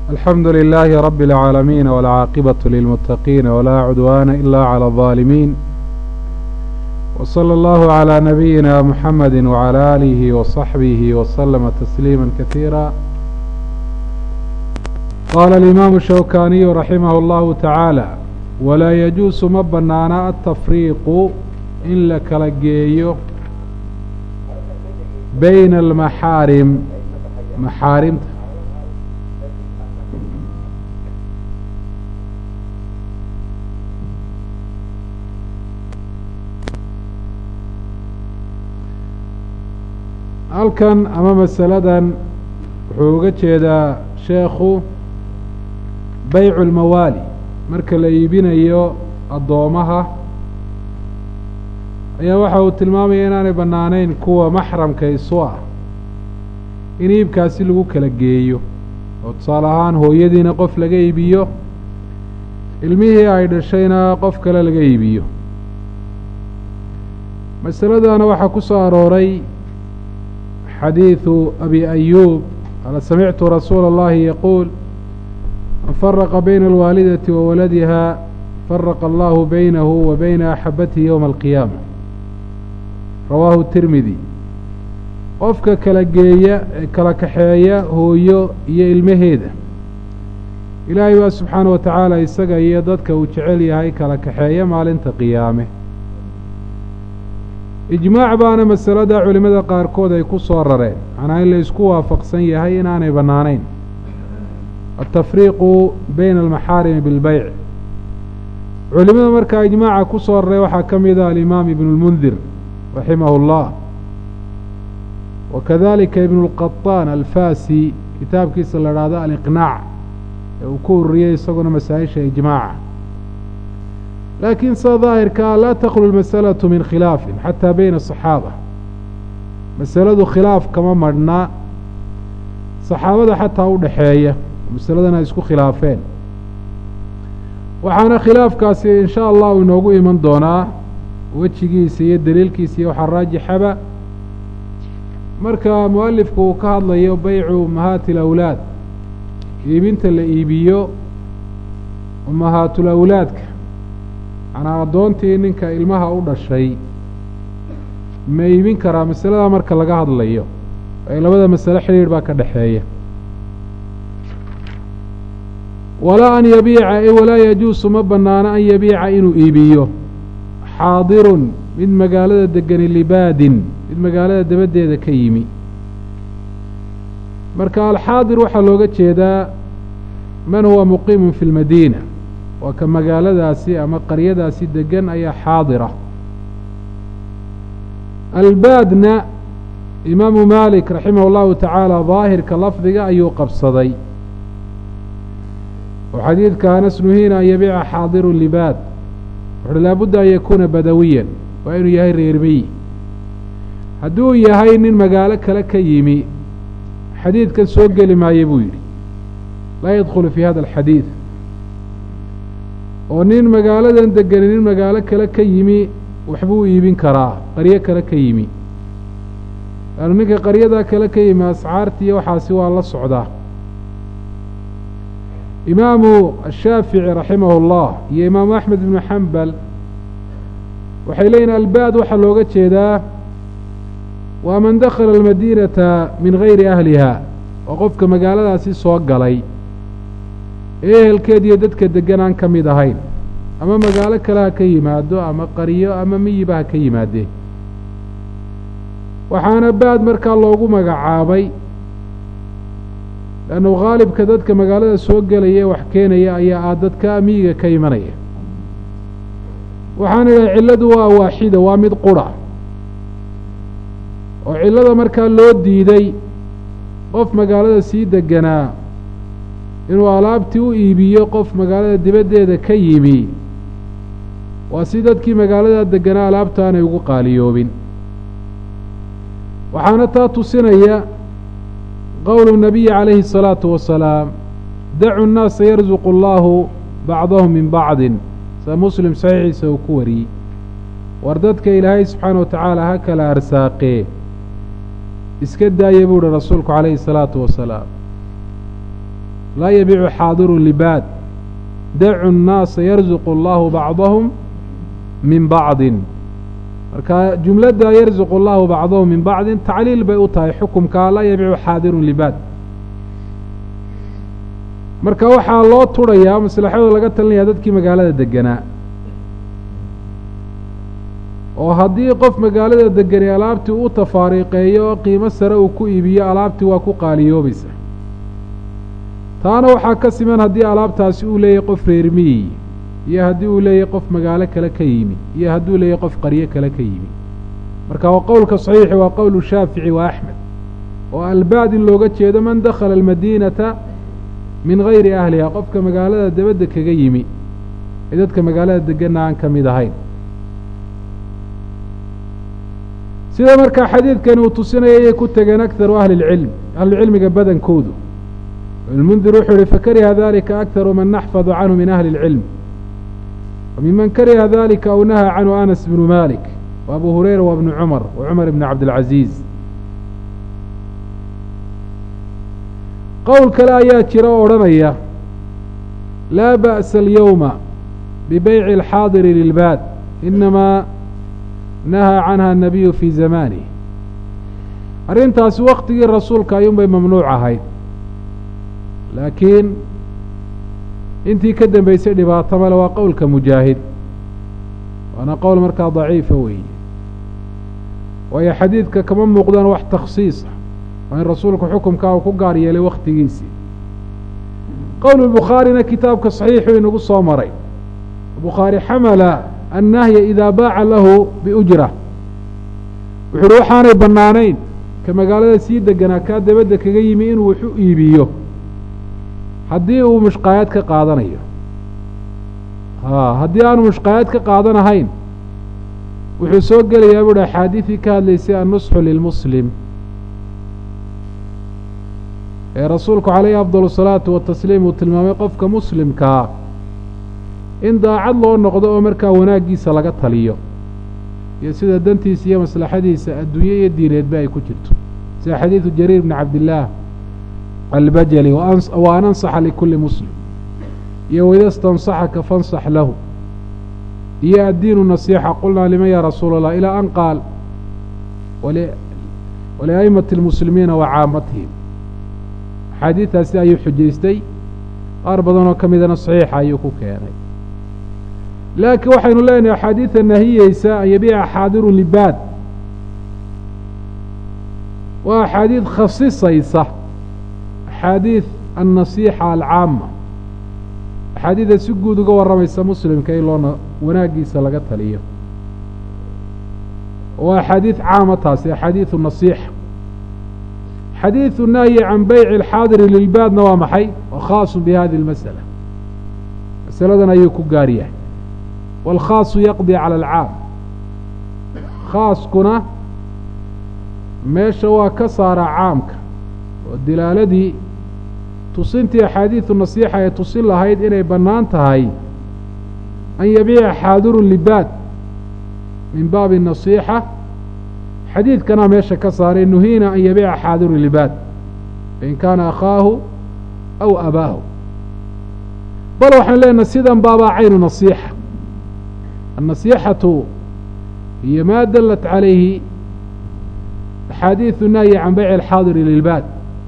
الحمد لله رب العالمين والعاقبة للمتقين ولا عدوان إلا على الظالمين وصلى الله على نبينا محمد وعلى آله وصحبه وسلم تسليما كثيرا قال الإمام الشوكاني رحمه الله تعالى ولا يجوز ma banaana التفريق in la kala geeyo bayna almaxaarim maxaarimta halkan ama masaladan wuxuu uga jeedaa sheekhu baycu lmawaali marka la iibinayo addoomaha ayaa waxa uu tilmaamaya inaanay bannaanayn kuwa maxramka isu ah in iibkaasi lagu kala geeyo oo tusaale ahaan hooyadiina qof laga iibiyo ilmihii ay dhashayna qof kale laga iibiyo masaladana waxaa ku soo arooray xadiidu abi ayuub qaala samictu rasuula اllahi yaquul man faraqa bayna alwaalidati wa waladiha faraqa allahu baynahu wa bayna axabatihi yowma alqiyaama rawaahu tirmidi qofka kala geeya ee kala kaxeeya hooyo iyo ilmaheeda ilaahay baa subxaana wa tacaala isaga iyo dadka uu jecel yahay kala kaxeeya maalinta qiyaame ijmaac baana masalada culimmada qaarkood ay ku soo rareen macnaa in la isku waafaqsan yahay inaanay bannaanayn altafriiqu bayna almaxaarimi bilbeyc culimada markaa ijmaaca ku soo raray waxaa ka mida alimaam ibnu lmundir raximahu اllah wa kadalika ibnu اlqaطaan alfasi kitaabkiisa la dhahdo aliqnaac ee uu ku ururiyey isaguna masaa-isha ijmaaca laakiin sida daahirkaa laa taklu lmasalaةu min khilaafin xataa bayna aصaxaaba masaladu khilaaf kama madhnaa saxaabada xataa u dhexeeya masaladan ay isku khilaafeen waxaana khilaafkaasi in sha allah uu inoogu iman doonaa wejigiisa iyo daliilkiisa iyo waxaa raajixaba marka mualifku uu ka hadlayo baycu umahaati alawlaad iibinta la iibiyo umahaatul awlaadka macnaa addoontii ninka ilmaha u dhashay ma iibin karaa masaladaa marka laga hadlayo ee labada masale xidhiidh baa ka dhexeeya walaa an yabiica e walaa yajuusu ma bannaano an yabiica inuu iibiyo xaadirun mid magaalada degani libaadin mid magaalada dabaddeeda ka yimi marka alxaadir waxaa looga jeedaa man huwa muqiimun fi lmadiina waa ka magaaladaasi ama qaryadaasi degan ayaa xaadira albaadna imaamu maalik raximah اllahu tacaala daahirka lafdiga ayuu qabsaday oo xadiidka anas nuhiina an yabiica xaadirun libaad wuxuuhi laabudda an yakuuna badawiyan waa inuu yahay reermiyi hadduu yahay nin magaalo kale ka yimi xadiidkan soo geli maayo buu yidhi laa yadkhulu fii hada alxadiid oo nin magaaladan degani nin magaalo kale ka yimi waxbuu iibin karaa qaryo kale ka yimi laannu ninka qaryadaa kale ka yimi ascaartiiyo waxaasi waa la socdaa imaamu ashaafici raximahu اllah iyo imaamu axmed ibnu xambal waxay leeyihin albaad waxaa looga jeedaa waa man dakhala almadiinata min gayri ahliha oo qofka magaaladaasi soo galay ee ehelkeed iyo dadka degan aan ka mid ahayn ama magaalo kale ha ka yimaado ama qaryo ama miyiba ha ka yimaadee waxaana baad markaa loogu magacaabay leannu khaalibka dadka magaalada soo gelaya ee wax keenaya ayaa ah dadka miyiga ka imanaya waxaan idhahay cilladu waa waaxida waa mid qura oo cillada markaa loo diiday qof magaalada sii deganaa inuu alaabtii u iibiyo qof magaalada dibaddeeda ka yimi waa si dadkii magaalada deganaa alaabta aanay ugu qaaliyoobin waxaana taa tusinaya qowlu nabiyi calayhi الsalaatu wasalaam dacu nnaasa yarzuqu allahu bacdahum min bacdin sida muslim saxiixiisa uu ku wariyey war dadka ilaahay subxaana wa tacaala ha kala arsaaqee iska daaya buu uhi rasuulku calayhi الsalaatu wasalaam laa yabiicu xaadiru libaad dacu nnaasa yarzuqu allahu bacdahum min bacdin marka jumladda yarzuqu allahu bacdahum min bacdin tacliil bay u tahay xukumkaa laa yabiicu xaadirun libaad marka waxaa loo turhayaa maslaxadooda laga talinaya dadkii magaalada deganaa oo haddii qof magaalada degani alaabtii u tafaariiqeeyo oo qiimo sare uu ku iibiyo alaabtii waa ku qaaliyoobaysa taana waxaa ka siman haddii alaabtaasi uu leeyahay qof reer miyi iyo haddii uu leeyahay qof magaalo kale ka yimi iyo hadduu leeyahay qof qaryo kale ka yimi marka waa qowlka saxiixi waa qowlu shaafici wa axmed oo albaad in looga jeedo man dakhala almadiinata min gayri ahliha qofka magaalada dabadda kaga yimi ee dadka magaalada deganna aan ka mid ahayn sida markaa xadiidkani uu tusinaya ayay ku tegeen akharu ahli اlcilm ahlucilmiga badankoodu ibnmundir wuxuu yihi fakariha dalika akharu man naxfadu canhu min ahli اlcilm wmiman kariha dalika aw nahaa canhu anas bnu malik wa abu hurayra wa bnu cumar wa cumar ibn cabdilcaziiz qowl kale ayaa jira oo odhanaya laa ba'sa alyowma bibeyci alxaadiri lilbaad inamaa nahaa canha anabiyu fii zamanih arrintaasi waktigii rasuulka ayuunbay mamnuuc ahayd laakiin intii ka dambeysay dhibaato male waa qowlka mujaahid waana qowl markaa daciifa weeye waayo xadiidka kama muuqdaan wax takhsiisa waa in rasuulku xukumkaa uu ku gaar yeelay wakhtigiisii qowl bukhaarina kitaabka saxiixuu inagu soo maray bukhaari xamala annahya idaa baaca lahu biujra wuxu uhi waxaanay bannaanayn ka magaalada sii deganaa kaa dabadda kaga yimi inuu wax u iibiyo haddii uu mushqaayad ka qaadanayo a haddii aanu mushqaayad ka qaadanahayn wuxuu soo gelayaa buuhi axaadiidii ka hadlaysay annusxu lilmuslim ee rasuulku calayhi afdal asalaatu watasliim uu tilmaamay qofka muslimkaa in daacad loo noqdo oo markaa wanaaggiisa laga taliyo iyo sida dantiisa iyo maslaxadiisa adduunye iyo diineedba ay ku jirto sida xadiidu jariir bni cabdillaah albajali wa an ansaxa likulli muslim iyo waida stansaxaka fansax lahu iyo addiinu nasiixa qulnaa liman ya rasuula allah ilaa an qaal waliaimati اlmuslimiina wa caamatihim axaadiidaasi ayuu xujaystay qaar badanoo ka midana saxiixa ayuu ku keenay laakiin waxaynu leenahay axaadiida nahiyeysa an yabiica xaadiru libaad waa axaadiid khasisaysa axaadiid annasiixa alcaama axaadiida si guud uga warramaysa muslimka in loona wanaaggiisa laga taliyo waa axaadiid caama taasi axaadiidu nasiixa xadiidu nahyi can beyci alxaadiri lilbaadna waa maxay wa khaasun bi hadihi اlmasala masaladan ayuu ku gaar yahay wاlkhaasu yaqdi cala alcaam khaaskuna meesha waa ka saaraa caamka oo dilaaladii tusintii axaadiidu nasiixa ay tusin lahayd inay bannaan tahay an yabiica xaadiru libaad min baabi nasiixa xadiidkanaa meesha ka saaray nuhiina an yabiica xaadiru libaad fain kaana akhaahu aw abaahu bal waxaan leenahay sidan baabaa caynu nasiixa annasiixatu hiyo maa dalat calayhi axaadiidu nahyi can beyci alxaadiri lilbaad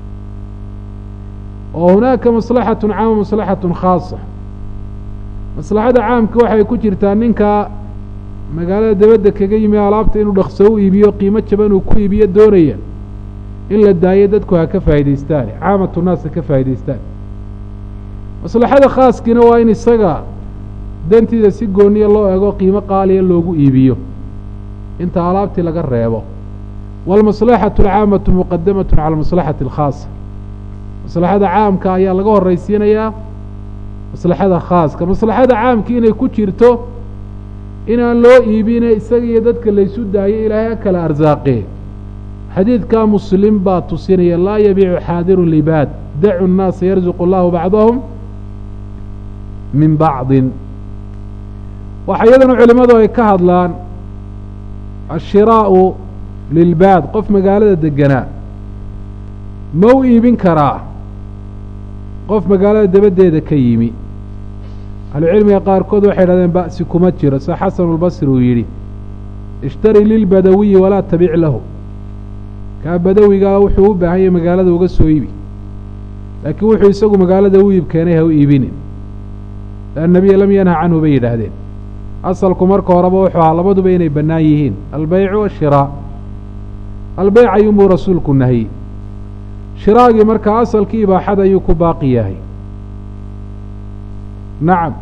oo hunaaka maslaxatun caama maslaxatun khaasa maslaxada caamka waxay ku jirtaa ninka magaalada dabadda kaga yimi alaabta inuu dhaqso u iibiyo qiimo jaban uu ku iibiyo doonaya in la daayo dadku ha ka faa'idaystaan caamatu naas ha ka faa'idaystaan maslaxada khaaskiina waa in isaga dantiida si gooniya loo ego qiimo qaaliya loogu iibiyo inta alaabtii laga reebo waalmaslaxatu alcaamatu muqadamatun cala almaslaxati alkhaasa maslaxada caamka ayaa laga horraysiinayaa maslaxada khaaska maslaxada caamka inay ku jirto inaan loo iibine isaga iyo dadka laysu daayo ilaahay ha kala arsaaqee xadiidkaa muslim baa tusinaya laa yabiicu xaadiru libaad dacu nnaasa yarzuqu allahu bacdahum min bacdin waxa iyadana culimmadu ay ka hadlaan ashiraa'u lilbaad qof magaalada deganaa ma u iibin karaa qof magaalada dabaddeeda ka yimi ahlucilmiga qaarkood waxay idhahdeen ba'si kuma jiro sida xasanulbasri uu yidhi ishtari lilbadawiyi walaa tabic lahu kaa badawigaa wuxuu u baahan yahay magaalada uga soo iibi laakiin wuxuu isagu magaalada u iib keenay ha u iibinin annabiya lam yanha canhu bay yidhaahdeen asalku marka horeba wuxuu ahaa labaduba inay bannaan yihiin albeycu washiraa albeyc ayuunbuu rasuulku nahiyey shiraagii markaa asalkii ibaaxada ayuu ku baaqi yahay nacam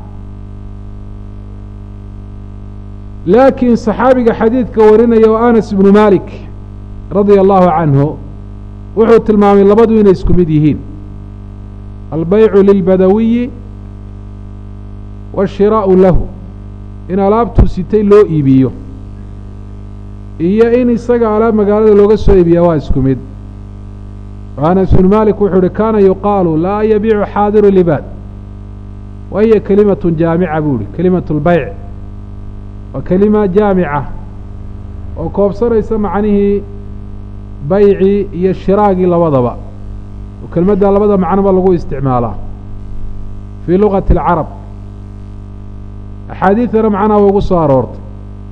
laakiin saxaabiga xadiidka warinaya oo anas ibnu malik radia allahu canhu wuxuu tilmaamay labadu inay isku mid yihiin albeycu lilbadawiyi waashiraa'u lahu in alaabtuu sitay loo iibiyo iyo in isaga alaab magaalada looga soo iibiya waa isku mid anas ibnu malik wuxuu uhi kaana yuqaalu laa yabiicu xaadiru libaad wa hiya kelimatun jaamica buu ihi kelimatu lbeyc waa kelima jaamica oo koobsanaysa macnihii baycii iyo shiraagii labadaba oo kelmadda labada macnoba lagu isticmaalaa fii lugati alcarab axaadiidana macnaha wa ugu soo aroortay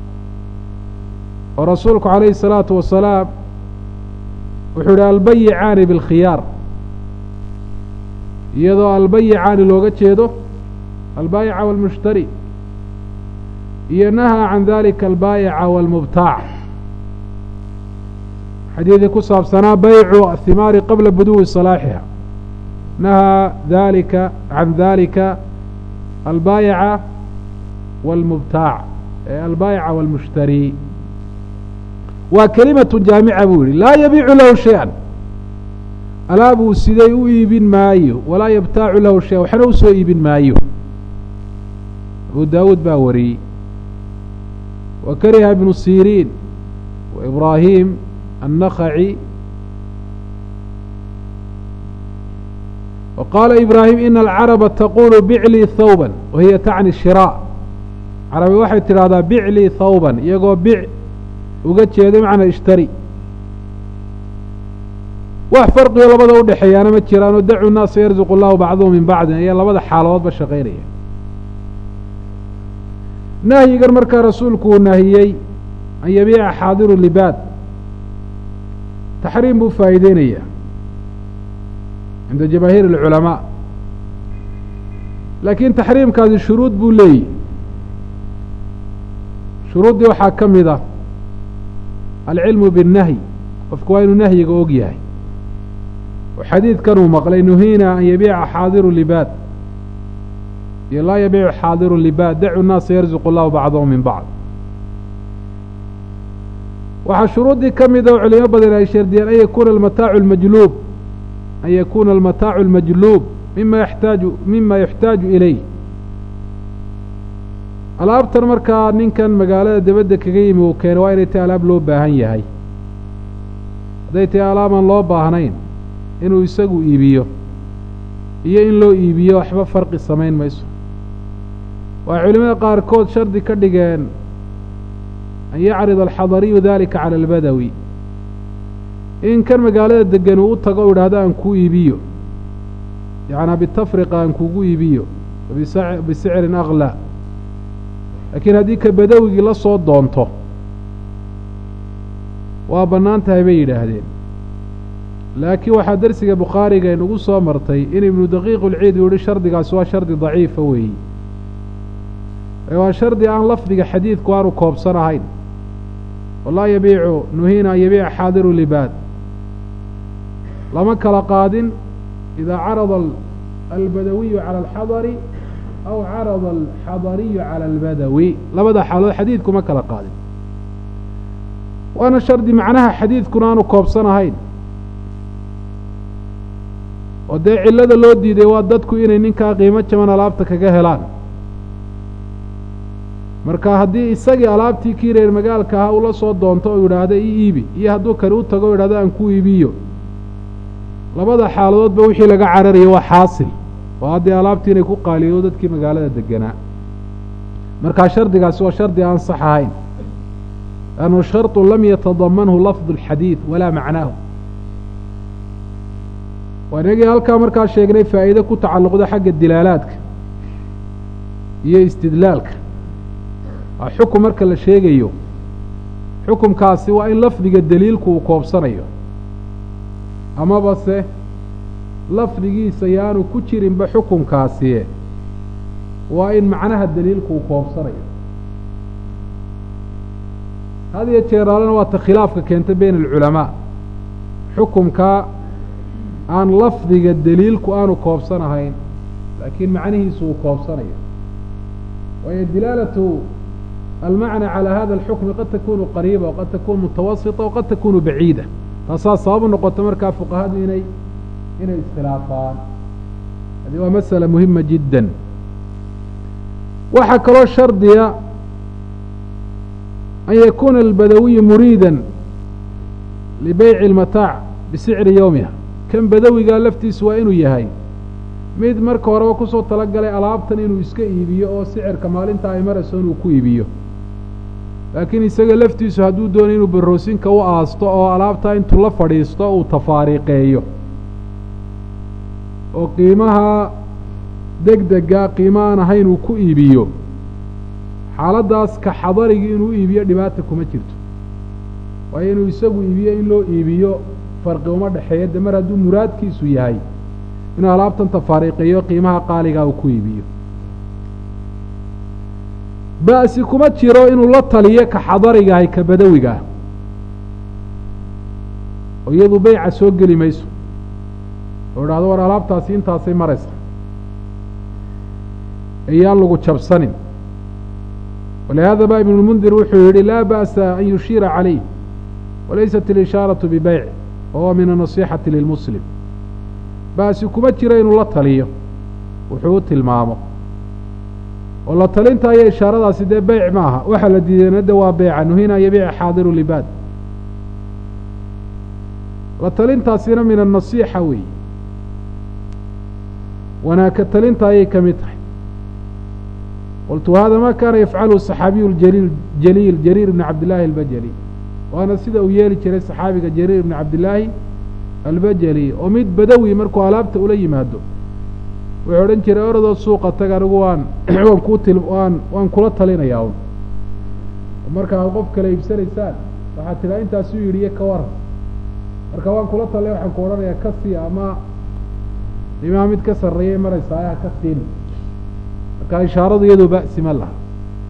oo rasuulku calayhi الsalaatu wasalaam wuxuu ihi albayicaani biاlkhiyaar iyadoo albayicaani looga jeedo albaayica wاlmushtari iyo nahaa can dalika albaayica wاlmubtaac xadiidii ku saabsanaa baycu ahimaari qabla buduwi salaaxiha nahaa dalika can dalika albaayica wاlmubtaac ee albaayica wاlmushtari waa kelimatu jaamica buu yihi laa yabiicu lahu shay-an alaabuu siday u iibin maayo walaa yabtaacu lahu shay-an waxna u soo iibin maayo abu daawuud baa wariyey wa kariha ibnu siriin wa ibraahim annakhaci wa qaala ibraahim ina alcaraba taqulu biclii thawban wa hiya tacni shiraaء carabi waxay tidhahdaa biclii thawban iyagoo bic uga jeeda macnaa ishtari wax farqigo labada u dhexeeyaana ma jiraanoo dacu naasa yarzuqu allahu bacduhu min bacdin ayaa labada xaaladoodba shaqaynaya nahyigan markaa rasuulku uu nahiyey an yabiica xaadiru libaad taxriim buu faa'iideynayaa cinda jamaahiir alculamaa laakiin taxriimkaasi shuruud buu leeyahy shuruuddii waxaa ka mid ah alcilmu biاnnahyi qofku waa inuu nahyiga og yahay oo xadiidkan uu maqlay nuhiina an yabiica xaadiru libaad iyo laa yabiicu xaadiru libaad dacu naasa yarzuqu allahu bacdahum min bacd waxaa shuruuddii ka mida oo culimo badan ay shardiyeen an yakuuna almataacu almajluub an yakuuna almataacu almajluub mima yaxtaaju mima yuxtaaju ilayh alaabtan markaa ninkan magaalada dabadda kaga yimi uu keenay waa inay tahay alaab loo baahan yahay hadday tahay alaabaan loo baahnayn inuu isagu iibiyo iyo in loo iibiyo waxba farqi samayn mayso waa culimada qaarkood shardi ka dhigeen an yacrida alxadariyu dalika cala albadawi in kan magaalada degan uu u tago u idhaahdo aan kuu iibiyo yacnaa bitafriqa aan kugu iibiyo bisicrin aklaa laakiin haddii ka badawigii la soo doonto waa bannaan tahay bay yidhaahdeen laakiin waxaa dersiga bukhaariga inugu soo martay in ibnu daqiiq ulciid uu yihi shardigaasi waa shardi daciifa weeyi waa shardi aan lafdiga xadiidku aanu koobsan ahayn walaa yabiicu nuhiina an yabiica xaadiru libaad lama kala qaadin idaa carada albadawiyu cala alxadari aw carada alxadariyu cala albadawi labada xaalood xadiidkuma kala qaadin waana shardi macnaha xadiidkuna aanu koobsan ahayn oo dee cillada loo diiday waa dadku inay ninkaa qiimo jaban alaabta kaga helaan marka haddii isagii alaabtii kii reer magaalka ahaa ula soo doonto oo yidhaahdo i iibi iyo hadduu kani u tago o yidhahdo aan ku iibiyo labada xaaladoodba wixii laga cararayo waa xaasil oo haddii alaabtii inay ku qaaliyo dadkii magaalada deganaa markaa shardigaasi waa shardi aan sax ahayn lannu sharطu lam yatadamanhu lafdu اlxadiid walaa macnaahu waa inagii halkaa markaa sheegnay faa'iide ku tacalluqda xagga dilaalaadka iyo istidlaalka waa xukum marka la sheegayo xukumkaasi waa in lafdiga daliilku uu koobsanayo amaba se lafdigiisa yaanu ku jirinba xukumkaasi waa in macnaha daliilku uu koobsanayo had iyo jeeraalena waa ta khilaafka keenta bayna alculamaa xukumkaa aan lafdiga daliilku aanu koobsanahayn laakiin macnihiisu uu koobsanayo waayo dilaalatu almacna calى hada alxukmi qad takunu qariiba waqad takunu mutawasita waqad takunu baciida taasaa sababu noqota markaa fuqahadu inay inay iskhilaafaan hadi waa masala muhima jidda waxaa kaloo shardiya an yakuna albadawiyu muriida libeyci اlmataac bisicri yowmiha kan badawigaa laftiisu waa inuu yahay mid marka horeba kusoo talagalay alaabtan inuu iska iibiyo oo sicirka maalinta ay marayso inuu ku iibiyo laakiin isaga laftiisu hadduu doonay inuu baroosinka u aasto oo alaabtaa intuu la fadhiisto uu tafaariqeeyo oo qiimaha deg dega qiimo aan ahayn uu ku iibiyo xaaladdaas ka xadarigii inuu iibiyo dhibaata kuma jirto waayo inuu isagu iibiyo in loo iibiyo farqi uma dhexeeya de mar hadduu muraadkiisu yahay inuu alaabtan tafaariiqeeyo qiimaha qaaligaa uu ku iibiyo ba'si kuma jiro inuu la taliyo ka xadarigahay ka badawigaah oo iyadu beyca soo geli mayso oo idhahdo war alaabtaasi intaasay maraysa ayaan lagu jabsanin walihaada ba ibn lmundir wuxuu yihi laa ba'sa an yushiira calayh walaysat ilishaaraةu bibeyc wahuwa min anasixati lilmuslim ba'si kuma jiro inuu la taliyo wuxuu u tilmaamo oo la talinta iyo ishaaradaasi dee beyc maaha waxaa la diidayna de waa beyca nuhina an yabiica xaadiru libaad la talintaasina min annasiixa weeye wanaagka talinta ayay ka mid tahay qultu hada ma kaana yafcalu saxaabiyu jaliil jaliil jariir ibni cabdillaahi albajali waana sida uu yeeli jiray saxaabiga jariir ibni cabdillaahi albajali oo mid badawi markuu alaabta ula yimaado wuxuu odhan jiray oradoo suuqa tag anigu waan waan kuu til waan waan kula talinayaa un marka ad qof kale iibsanaysaan waxaad tidhaa intaasuu yidhi iyo ka waran marka waan kula talinaya waxaan ku odhanayaa ka sii ama qiimaha mid ka sarreeyay maraysaa ha ka siin marka ishaaradu iyadoo ba'si ma laha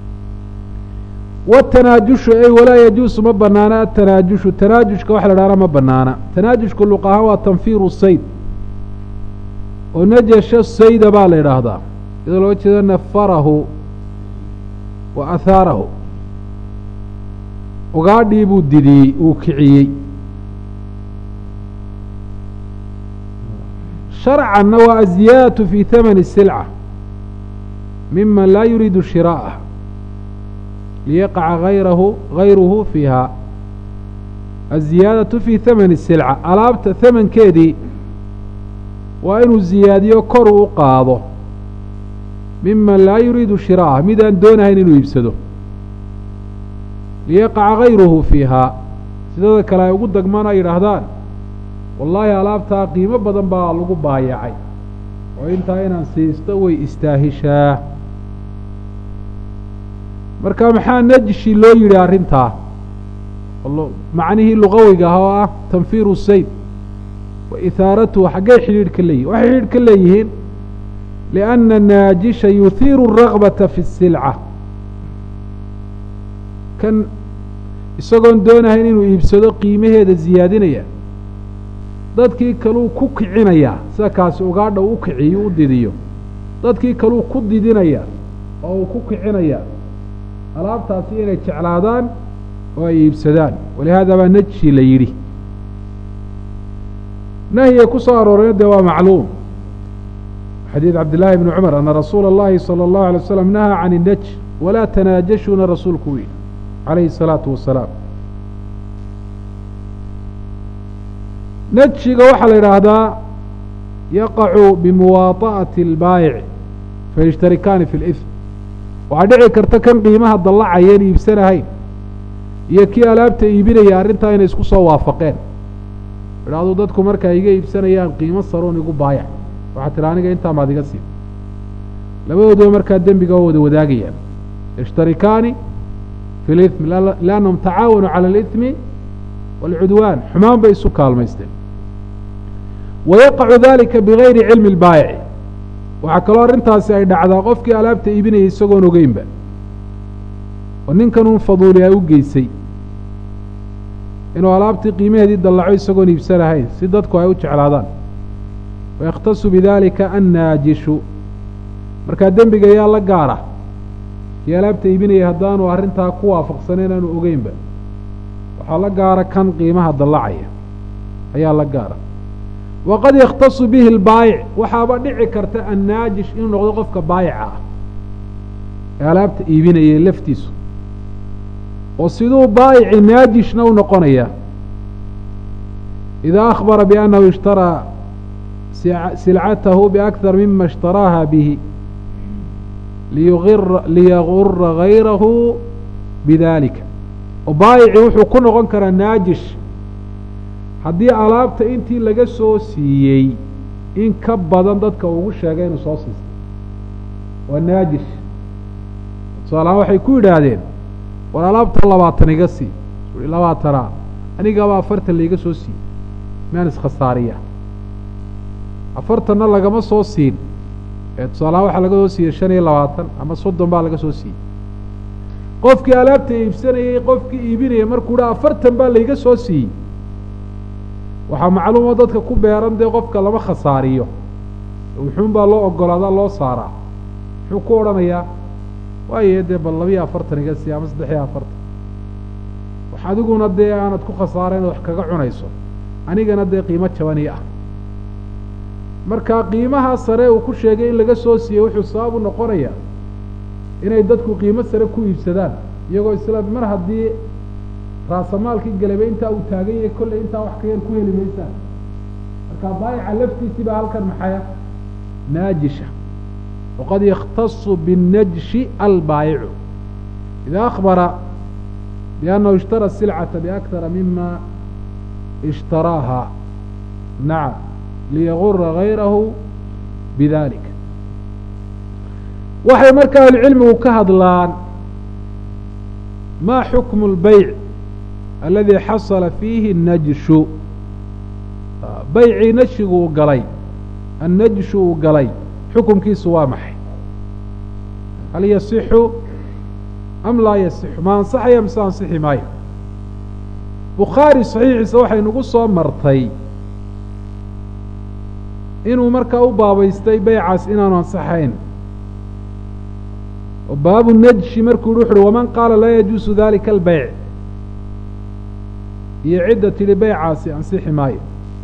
watanaajushu ay walaa yajuusu ma banaana atanaajushu tanaajushka waxa la dhahana ma banaana tanaajushku luq ahaan waa tanfiiru sayd oo najasha sayda baa la yidhaahdaa iyadoo looga jeedo nafarahu wa ahaarahu ugaadhii buu didiyey uu kiciyey sharcanna waa aziyaadatu fi hamani silca miman laa yuriidu shiraa'ah liyaqaca hayrahu hayruhu fiiha aziyaadatu fi hamani silca alaabta hamankeedii waa inuu ziyaadiyo kor uu u qaado miman laa yuriidu shiraa'ah midaan doonahayn inuu iibsado liyaqaca hayruhu fiihaa sidada kale ay ugu dagmaan ay yidhaahdaan wallaahi alaabtaa qiimo badan baa lagu baayacay oo intaa inaan siisto way istaahishaa marka maxaa najshi loo yidhi arrintaa macnihii lugawiga ah oo ah tanfiiru sayd wa ihaaratuhu xaggay xidhiidh ka leeyihin waxay xidhiidh ka leeyihiin lianna naajisha yuhiiru الragbata fi الsilca kan isagoon doonahayn inuu iibsado qiimaheeda ziyaadinaya dadkii kaluu ku kicinayaa sida kaasi ugaadha uu u kiciyo u didiyo dadkii kaluu ku didinaya oo uu ku kicinaya alaabtaasi inay jeclaadaan oo ay iibsadaan walihaada baa najshi la yidhi nahyiga ku soo aroorayna dee waa macluum xadiid cabdillaahi bni cumar ana rasuula اllahi salى اllahu alay waslam nahaa can inaj walaa tanaajashuuna rasuulku u yidhi calayhi الsalaatu wasalaam najshiga waxaa la yidhaahdaa yaqacu bimuwaطa'ati اlbaayic fayashtarikaani fi اlإثm waxaa dhici karta kan qiimaha dallacayeen iibsanahayn iyo kii alaabta iibinaya arrintaa inay isku soo waafaqeen idhahduu dadku markaa iga iibsanayaan qiimo saruun igu baayac waxaa tiri aniga intaa maad iga siin labadooduba markaa dembiga waa wada wadaagayaan yashtarikaani fi lithmi liannahum tacaawanuu cala alithmi waalcudwaan xumaan bay isu kaalmaysteen wayaqacu dalika bigayri cilmi اlbaayici waxaa kaloo arrintaasi ay dhacdaa qofkii alaabta iibinayay isagoon ogeynba oo ninkan uun faduuli ay u geysay inuu alaabtii qiimaheedii dallaco isagoon iibsanahayn si dadku ay u jeclaadaan wayakhtasu bidalika annaajishu markaa dembiga yaa la gaara kii alaabta iibinayay haddaanu arrintaa ku waafaqsanayn aanu ogeynba waxaa la gaara kan qiimaha dallacaya ayaa la gaara waqad yakhtasu bihi albaayic waxaaba dhici karta annaajish inuu noqdo qofka baayica ah ee alaabta iibinayay laftiisu oo siduu baayici naajishna u noqonaya idaa akhbara biannahu ishtaraa silcatahu biakthar mima ishtaraaha bihi liyagura gayrahu bidalika oo baayici wuxuu ku noqon karaa naajish haddii alaabta intii laga soo siiyey in ka badan dadka ugu sheegay inuu soo siistay waa naajish tusaalahaan waxay ku yidhaahdeen war alaabta labaatan iga sii i labaatanaa anigaba afartan laiga soo siiyey miaan iskhasaariya afartanna lagama soo siin ee tusaalahaan waxaa laga soo siiyey shan iyo labaatan ama soddon baa laga soo siiyey qofkii alaabta iibsanayey qofkii iibinayay markuu dha afartan baa laiga soo siiyey waxaa macluumo dadka ku beeran dee qofka lama khasaariyo wuxuun baa loo ogolaadaa loo saaraa muxuu ku odhanayaa waaye dee bal labiyo afartan iga sii ama saddex iyo afartan wax adiguna dee aanad ku khasaara inaad wax kaga cunayso anigana dee qiimo jabani ah marka qiimaha sare uu ku sheegay in laga soo siiyey wuxuu sabab u noqonayaa inay dadku qiimo sare ku iibsadaan iyagoo isla mar haddii raasamaalkii galaba intaa uu taagan yahay kolley intaa wax ka yar ku heli maysaan marka baayica laftiisii baa halkan maxaya naajisha waqad yakhtasu binnajshi albaayicu ida akbara biannahu ishtara silcata biakthara mima ishtaraaha nacam liyagura gayrahu bidalik waxay marka ahlucilmigu ka hadlaan ma xukmu اlbeyc aladi xasala fiihi الnajshu beycii najshigu uu galay annajshu uu galay xukumkiisu waa maxay hal yasixu am laa yasixu ma ansaxaya mise ansixi maayo bukhaari saxiixiisa waxay nagu soo martay inuu markaa u baabaystay beycaas inaanu ansaxayn oo baabu najshi markuu yihi wuxu uhi waman qaala laa yajuusu dalika albeyc iyo cidda tidhi beycaasi ansixi maayo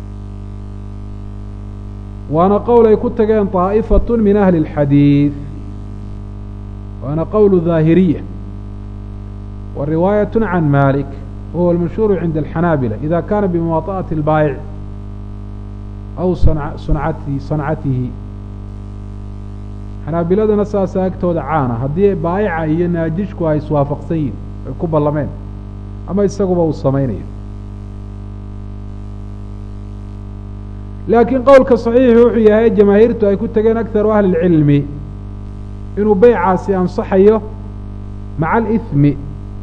waana qowl ay ku tageen طaaئifaة min ahli الxadiiث waana qowl ظaahiriya wa riwaayaة can malik wahuwa اlmashhuur cinda الxanaabila ida kana bimuwaطaأaةi اlbaayic aw suncati sancatihi xanaabiladana saasa agtooda caana haddii baayica iyo naajishku ay iswaafaqsan yihin ay ku ballameen ama isaguba uu samaynayo laakiin qowlka saxiixi wuxuu yahay jamaahiirtu ay ku tegeen akharu ahli اlcilmi inuu beycaasi ansaxayo maca alihmi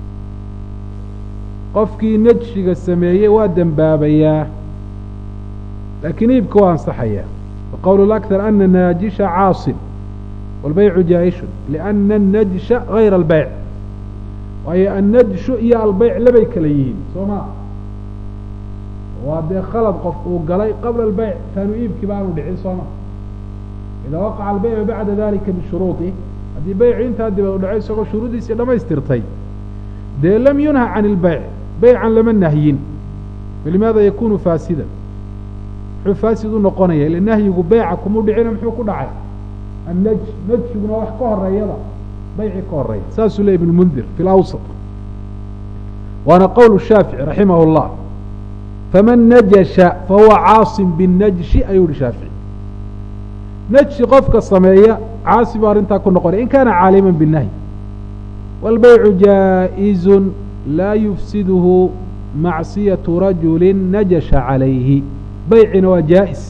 qofkii najshiga sameeyey waa dembaabayaa laakiin iibka waa ansaxayaa waqowl اlأkhar ana naajisha caasin wاlbeycu jaa-ishun liأna الnajsha gayra اlbeyc waayo annajshu iyo albeyc labay kala yihiin soo ma waa dee khalad qof uu galay qabla albeyc taanu iibkii ba aanu dhicin sooma idaa waqaca albeycu bacda dalika bishuruuطih haddii beycu intaa dibad u dhacay isagoo shuruudiisii dhamaystirtay dee lam yunha can ilbeyc beycan lama nahyin walimaada yakunu faasidan muxuu faasid u noqonaya ila nahyigu beyca kumuu dhicina muxuu ku dhacay annaj najshiguna wax ka horeeyada beyci ka horeeya saasuu ley ibnu mundir fi lawsat waana qowl shaafici raximah اllah faman najasha fahuwa caasim binnajshi ayuu hi shaafici najshi qofka sameeya caasi buu arrintaa ku noqonaya in kaana caaliman binnahyi wاlbeycu jaaئizun laa yufsiduhu macsiyatu rajuli najasha calayhi beycina waa jaa'is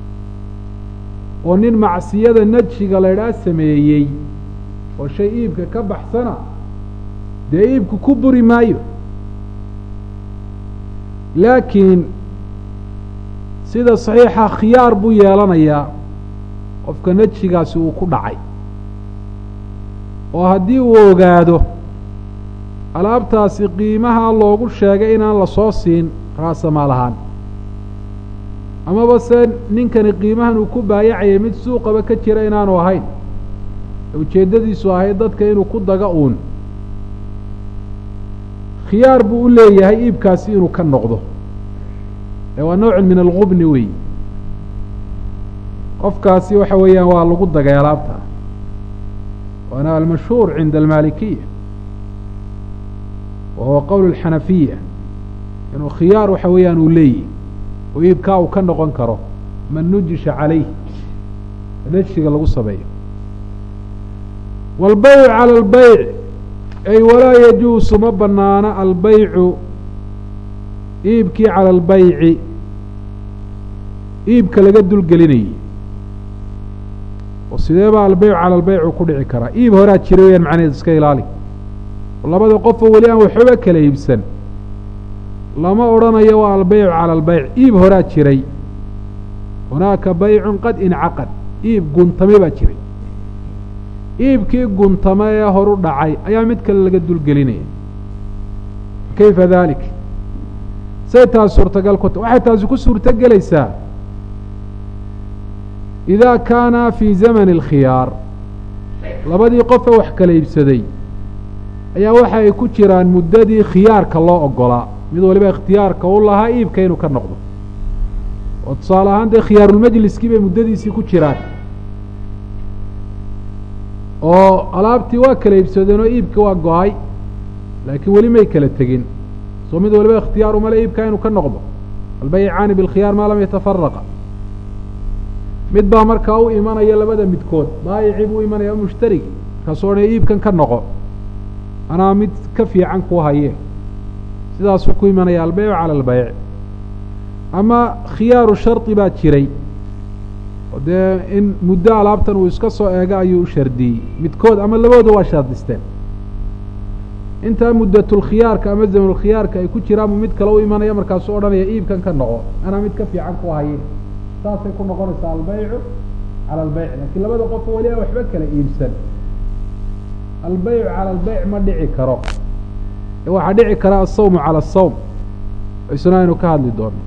oo nin macsiyada najshiga laydhaa sameeyey oo shay iibka ka baxsana dee iibku ku buri maayo laakiin sida saxiixa khiyaar buu yeelanayaa qofka najshigaasi uu ku dhacay oo haddii uu ogaado alaabtaasi qiimaha loogu sheegay inaan la soo siin raasamaal ahaan amaba se ninkani qiimahan uu ku baayacayay mid suuqaba ka jira inaanu ahayn ujeeddadiisu ahayd dadka inuu ku daga uun khiyaar buu u leeyahay iibkaasi inuu ka noqdo ee waa noocun min algubni wey qofkaasi waxa weeyaan waa lagu dagay alaabta waana almashhuur cinda almaalikiya wa huwa qowl alxanafiya inuu khiyaar waxa weeyaan uu leeyahy oo iibkaa uu ka noqon karo man nujisha calayh najsiga lagu sameeyo wاlbayc calى اlbayc ay walaa yajuusu ma banaana albeycu iibkii calى اlbayci iibka laga dulgelinayay oo sidee baa albeycu calى اlbaycu ku dhici karaa iib horaa jira weyaan macnaheed iska ilaali oo labada qofoo weli aan waxooga kala iibsan lama odhanayo waa albeycu calى اlbayc iib horaa jiray hunaaka baycu qad incaqad iib guntame baa jiray iibkii guntame ee horu dhacay ayaa mid kale laga dulgelinaya kayfa dalik say taas suurtagal ku ta waxay taasi ku suurto gelaysaa idaa kaana fii zamani اlkhiyaar labadii qofe wax kala iibsaday ayaa waxa ay ku jiraan muddadii khiyaarka loo ogolaa mid waliba ikhtiyaarka u lahaa iibka inuu ka noqdo oo tusaale ahaan dee khiyaarulmajliskii bay muddadiisii ku jiraan oo alaabtii waa kala iibsadeen oo iibka waa go-ay laakiin weli may kala tegin soo mid waliba ikhtiyaar umale iibkaa inuu ka noqdo albaycaani bilkhiyaar maa lam yatafaraqa mid baa markaa u imanaya labada midkood baayicii buu imanaya mushtarigi markaasuu odhanaya iibkan ka noqo anaa mid ka fiican kuu haye sidaasuu ku imanaya albeycu cala albeyc ama khiyaaru shardi baa jiray oo dee in muddo alaabtan uu iska soo eego ayuu u shardiyey midkood ama labooda waa shardisteen intaa muddatulkhiyaarka ama zamanulkhiyaarka ay ku jiraan buu mid kale u imanaya markaasuu odhanaya iibkan ka noqo anaa mid ka fiican ku haye saasay ku noqonaysaa albeycu cala albeyc laakiin labada qofo weli aan waxba kala iibsan albeycu cala albeyc ma dhici karo ee waxaa dhici kara asawmu cala asawm isna aynu ka hadli doono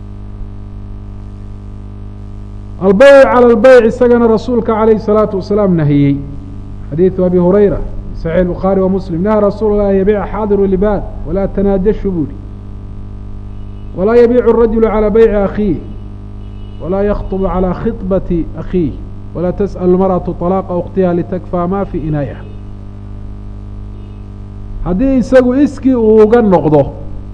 albeyc calى اlbeyc isagana rasuulka calayh الsalaatu wasalaam nahiyey xadiidu abi hurayra saxiix bukhaari wa muslim naha rasuul lah an yabiica xaadiru libaad walaa tanaajashu buuhi walaa yabiicu الrajulu calى beyci akhiih walaa yakطbu calى khiطbati akhiih walaa tasأl marأaةu طalaaqa اkhtiha litakfaa ma fi inaa'iha haddii isagu iskii uu uga noqdo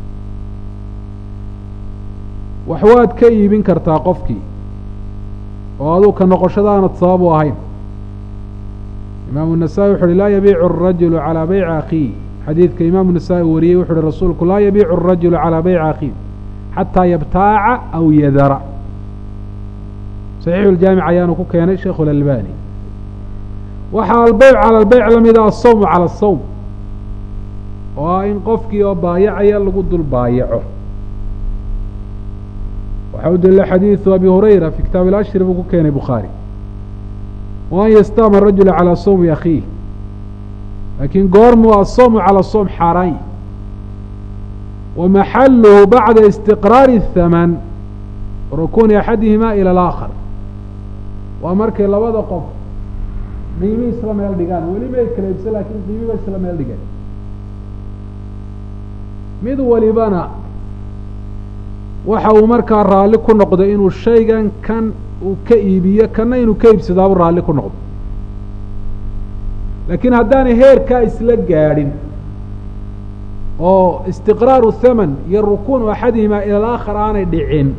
wax waad ka iibin kartaa qofkii oo aduu ka noqoshadaanad sabab u ahayn imaamu النasaئي wuxu uhi laa yabiicu الrajulu calىa beyci akhiih xadiidka imaamu النasaئي wariyey wuxu uhi rasuulku laa yabiicu الrajulu calىa beyci akhiih xataa yabtaaca aw yadara صaxiixu اljaamic ayaanu ku keenay sheikhu اlalbani waxaa albeyc calى اlbeyc lamida asawm calى الsawm oo ah in qofkii oo baayacaya lagu dul baayaco waxaa u daliila xadiidu abi hurayra fi kitaab ilashri buu ku keenay bukhaari wa an yastaama rajula calaa sawmi akhiih laakiin goormuu asawmu calaa sawm xaaraan wa maxaluhu bacda istiqraari الthaman rukuuni axadihima ilى alaakhar waa markay labada qof qiimi isla meel dhigaan weli may kala ibsan lakiin qiimiba isla meel dhigeen mid walibana waxa uu markaa raalli ku noqday inuu shaygan kan uu ka iibiyo kanna inuu ka iibsadaabu raalli ku noqdo laakiin haddaanay heerkaa isla gaadhin oo istiqraaru thaman iyo rukuunu axadihimaa ila alaakhar aanay dhicin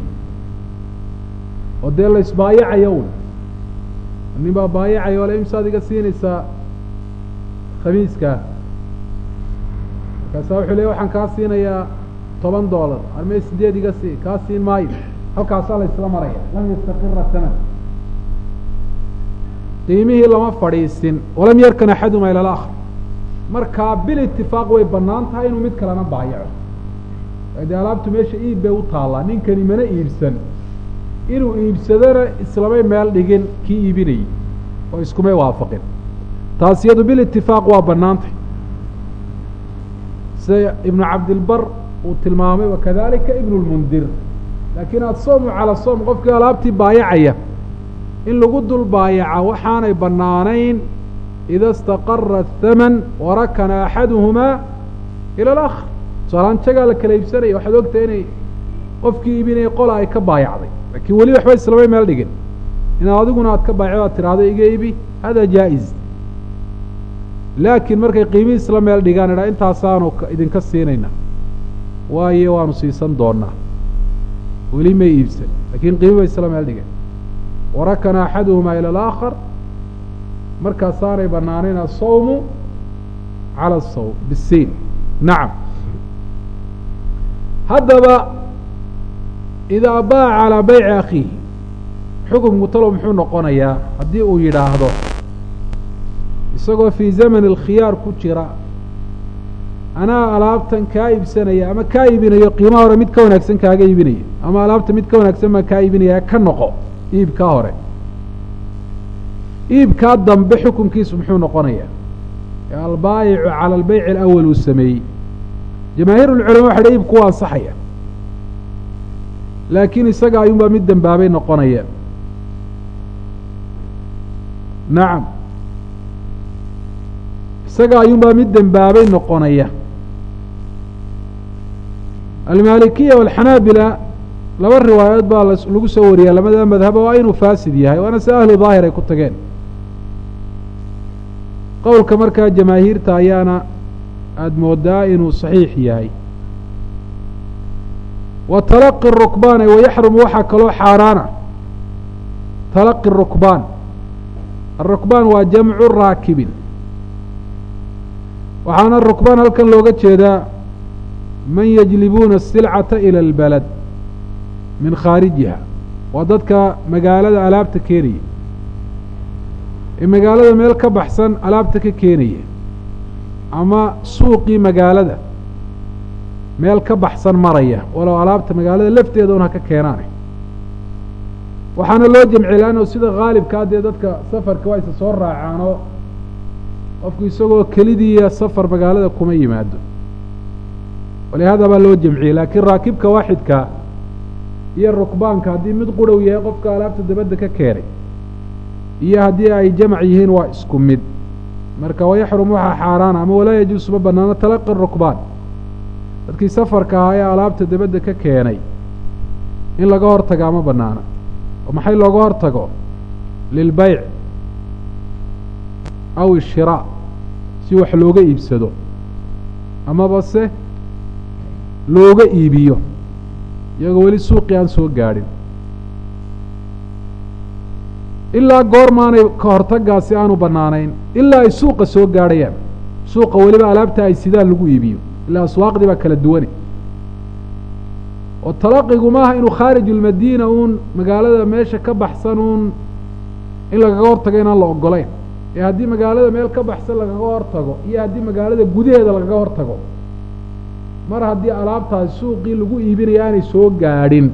oo dee la isbaayacayo un nin baa baayacaya ole imsaad iga siinaysaa khamiiskaa markaasaa wuxuu leey waxaan kaa siinayaa toban doolar armee sideed iga sii kaa siin maayo halkaasaa la isla maraya lam yastaqira taman qiimihii lama fadhiisin walam yarkan axaduma ila alaakhar markaa bil itifaaq way bannaan tahay inuu mid kalena baayaco dee alaabtu meesha iib bay u taallaa ninkani mana iibsan inuu iibsadona islamay meel dhigin kii iibinayay oo iskumay waafaqin taas iyadu bil itifaaq waa bannaantay sida ibnu cabdilbar uu tilmaamay wakadalika ibnu lmundir laakiin asoomu cala soom qofkii alaabtii baayacaya in lagu dul baayaca waxaanay bannaanayn ida istaqara athaman warakana axaduhumaa ila alaakhar tusaalaan jagaa la kala iibsanaya waxaad ogtahay inay qofkii iibinaya qola ay ka baayacday laakiin weli waxba islamay meel dhigin inaad adiguna aad ka baayacdo aad tiraahdo iga iibi hada jaa-iz laakiin markay qiimihii isla meel dhigaan idhaa intaasaanu idinka siinayna waayo waanu siisan doonaa weli may iibsan lakiin qiimi bay isla meel dhigeen warakana axaduhumaa ila alaakhar markaasaanay banaanayn asawmu cala asawm bisiin nacam haddaba idaa baaca calaa bayci akhiihi xukumku talow muxuu noqonayaa haddii uu yidhaahdo isagoo fii zamani alkhiyaar ku jira anaa alaabtan kaa iibsanaya ama kaa iibinayo qiimaha hore mid ka wanaagsan kaaga iibinaya ama alaabta mid ka wanaagsan baan kaa iibinaya ka noqo iibkaa hore iibkaa dambe xukunkiisu muxuu noqonayaa ee albaayicu cala albeyci alawal uu sameeyey jamaahiir ulculama waxa dha iibku waa ansaxaya laakiin isaga ayuunbaa mid dembaabay noqonaya nacam isaga ayuunbaa mid dembaabay noqonaya almaalikiya walxanaabila laba riwaayadood baa lagu soo wariyaa lamada madhaba waa inuu faasid yahay waana si ahlu daahir ay ku tageen qowlka markaa jamaahiirta ayaana aada moodaa inuu saxiix yahay wa talaqi rukbaan wayaxrumu waxaa kaloo xaaraana talaqi rukbaan arukbaan waa jamcu raakibin waxaana rukbaan halkan looga jeedaa man yajlibuuna asilcata ila albalad min khaarijiha waa dadka magaalada alaabta keenaya ee magaalada meel ka baxsan alaabta ka keenaya ama suuqii magaalada meel ka baxsan maraya walow alaabta magaalada lafteeda un ha ka keenaane waxaana loo jamciy laanno sida khaalibkaa dee dadka safarka waa isa soo raacaanoo qofku isagoo kelidiiya safar magaalada kuma yimaado walihaada baa loo jamciyey laakiin raakibka waaxidka iyo rukbaanka haddii mid qurhow yahay qofka alaabta dabadda ka keenay iyo haddii ay jamac yihiin waa isku mid marka wayaxrum waxaa xaaraana ama walaa yajuusu ma banaano talaqi rukbaan dadkii safarka ahaa ee alaabta dabadda ka keenay in laga hor tagaa ma banaana oo maxay looga hor tago lilbayc aw ishiraac si wax looga iibsado amaba se looga iibiyo iyagoo weli suuqii aan soo gaadhin ilaa goormaanay ka hortagaasi aanu bannaanayn ilaa ay suuqa soo gaadhayaan suuqa weliba alaabta ay sidaan lagu iibiyo ilaa aswaaqdii baa kala duwane oo talaqigu maaha inuu khaarij ulmadiina uun magaalada meesha ka baxsan uun in lagaga hortago inaan la ogolayn ee haddii magaalada meel ka baxsan lagaga hortago iyo haddii magaalada gudaheeda lagaga hortago mar haddii alaabtaasi suuqii lagu iibinaya aanay soo gaadhin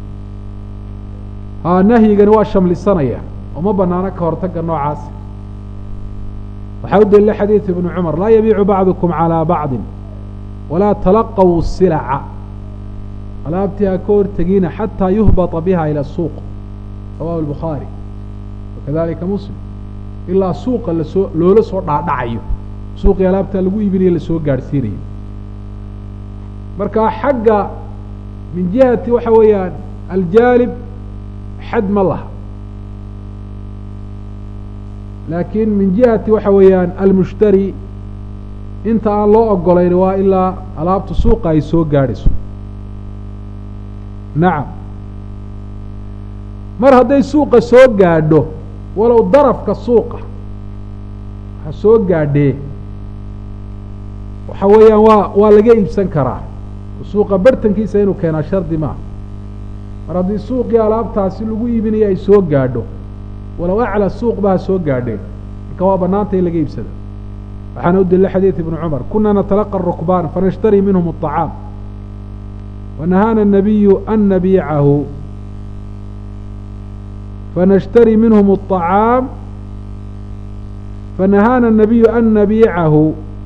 haa nahyigani waa shamlisanaya oo ma banaano ka hortaga noocaas waxaa u daliila xadiid ibnu cumar laa yabiicu bacdukum calaa bacdin walaa talaqaw silaca alaabtii ha ka hortegina xataa yuhbata biha ila suuq rawahu albukhaari wakadalika muslim ilaa suuqa lasoo loola soo dhaadhacayo suuqii alaabtaa lagu iibinayo lasoo gaadhsiinayo marka xagga min jihati waxa weeyaan aljaalib xad ma laha laakiin min jihati waxa weeyaan almushtari inta aan loo ogolayn waa ilaa alaabta suuqa ay soo gaadhayso nacam mar hadday suuqa soo gaadho walow darafka suuqa ha soo gaadhee waxa weeyaan waa waa laga iibsan karaa suuqa bartankiisa inuu keenaa shardi maaha mar haddii suuqii alaabtaasi lagu iibinayo ay soo gaadho walow acla suuq ba ha soo gaadheen marka waa banaanta in laga iibsada waxaana u daliila xadiid ibnu cumar kuna natalaqa rukbaan fanashtarii minhum aطacaam wanahaana الnabiyu an nabiicahu fanashtarii minhum الطacaam fanahaana الnabiyu an nabiicahu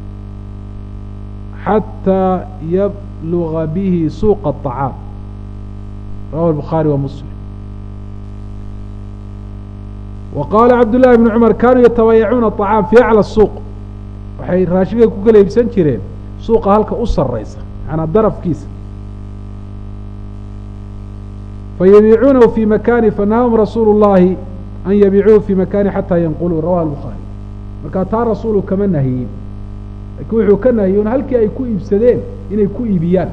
xatىa yabluga bihi suuqa الطacaam rawahu الbukhaari wa muslim wa qaala cabdullahi bnu cumar kaanuu yatabayacuuna aطacaam fi aclى الsuuq waxay raashinka ku kala iibsan jireen suuqa halka u saraysa macanaa darafkiisa fayabiicuunahu fi makani fanahahum rasuulu اllahi an yabiicuuhu fi makani xataa yanquluu rawahu الbukhaari markaa taa rasuulu kama nahiyin laakiin wuxuu ka nahiyey un halkii ay ku iibsadeen inay ku iibiyaan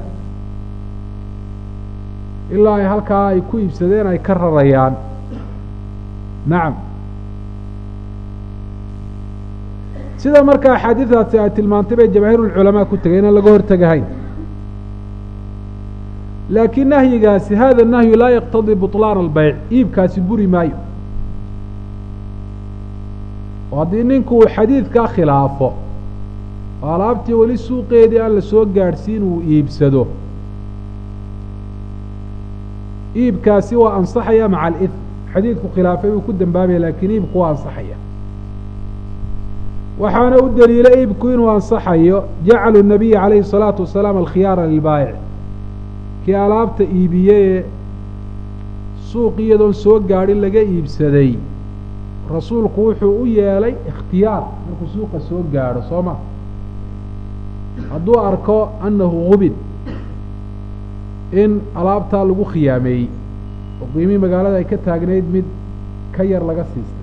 ilaa ay halkaa ay ku iibsadeen ay ka rarayaan nacam sida marka axaadiidaasi ay tilmaantay bay jamaahiirulculamaa ku tegay inaan laga hortegahayn laakiin nahyigaasi hada nahyu laa yaqtadii buطlaan albeyc iibkaasi buri maayo oo haddii ninku uu xadiidkaa khilaafo oo alaabtii weli suuqeedii aan la soo gaadhsiin uu iibsado iibkaasi waa ansaxaya maca alid xadiidku khilaafay uu ku dambaabaya laakiin iibku waa ansaxaya waxaana u daliila iibku inuu ansaxayo jacalu nabiyi calayhi الsalaatu wasalaam alkhiyaara lilbaayic kii alaabta iibiye ee suuq iyadoon soo gaadhin laga iibsaday rasuulku wuxuu u yeelay ikhtiyaar markuu suuqa soo gaadho soo ma hadduu arko annahu gubid in alaabtaa lagu khiyaameeyey oo qiimihii magaalada ay ka taagnayd mid ka yar laga siistay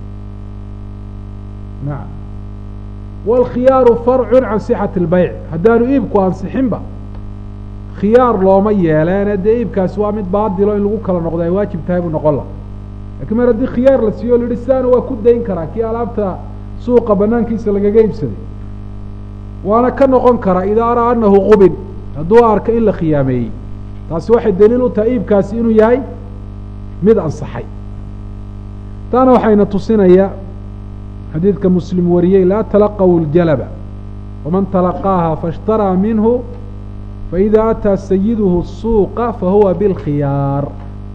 nacam waalkhiyaaru farcun can sixati اlbeyc haddaanu iibku ansixinba khiyaar looma yeeleene dee iibkaasi waa mid baadilo in lagu kala noqdo ay waajib tahay buu noqon laha lakiin mar haddii khiyaar la siiyo o la yihi sidaana waa ku dayn karaa kii alaabta suuqa banaankiisa lagaga iibsaday waana ka noqon karaa idaa araa anahu qubin hadduu arko in la khiyaameeyey taasi waxay daliil u tahay iibkaasi inuu yahay mid ansaxay taana waxayna tusinaya xadiidka muslim wariyey laa talaqaw ljalaba waman talaqaaha faاshtaraa minhu faإida ataa sayiduhu الsuuqa fahuwa biاlkhiyaar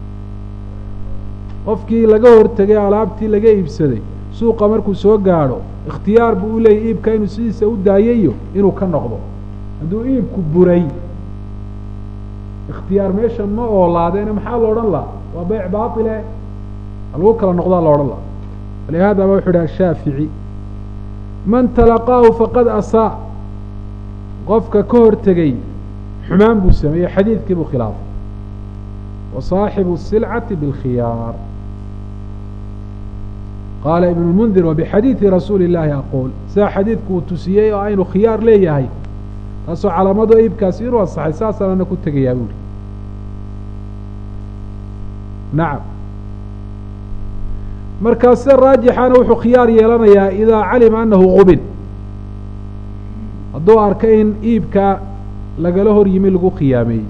qofkii laga hortegay alaabtii laga iibsaday suuqa markuu soo gaadho ikhtiyaar buu u leeyay iibka inuu sidiisa u daayayo inuu ka noqdo hadduu iibku buray ikhtiyaar meesha ma oolaadeene maxaa la odhan laha waa beyc baatile lagu kala noqdaa la odhan laha walihaada ba wuxu idhi ashaafici man talaqaahu faqad asaa qofka ka hortegey xumaan buu sameeyey xadiidkii buu khilaafay wa saaxibu الsilcati biاlkhiyaar qaala ibn اlmundir wabixadiidi rasuuli اllaahi aquul sidaa xadiidku uu tusiyey oo aynu khiyaar leeyahay taasoo calaamado iibkaasi inuu ansaxay saasaan ana ku tegayaa buuhi nacam markaa sida raajixana wuxuu khiyaar yeelanayaa idaa calima anahu qubin hadduu arka in iibka lagala hor yimi lagu khiyaameeyey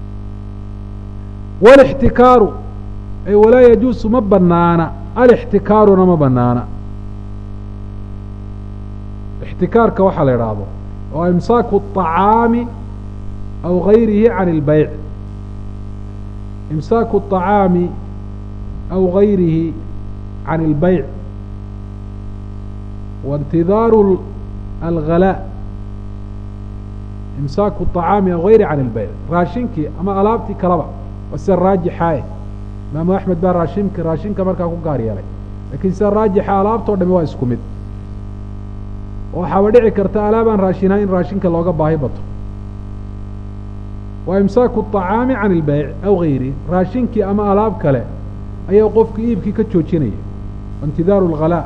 walixtikaaru ay walaa yajuusu ma banaana alixtikaaruna ma banaana ixtikaarka waxaa la idhaahdo oo imsaaku الطacaami aw gayrihi can اlbeyc imsaaku الطacaami aw gayrihi can اlbeyc waاntidaaru alghalaa imsaaku الطacaami aw gayri can اlbeyc raashinkii ama alaabtii kalaba waa sida raajixaae imaamu axmed baa raashinka raashinka markaa ku gaar yeelay lakiin sida raajixa alaabtao dhami waa isku mid waxaaba dhici karta alaabaan raashinaha in raashinka looga baahi bato waa imsaaku الطacaami can اlbeyc aw gayri raashinkii ama alaab kale ayaa qofku iibkii ka joojinaya intidaaru اlghalaa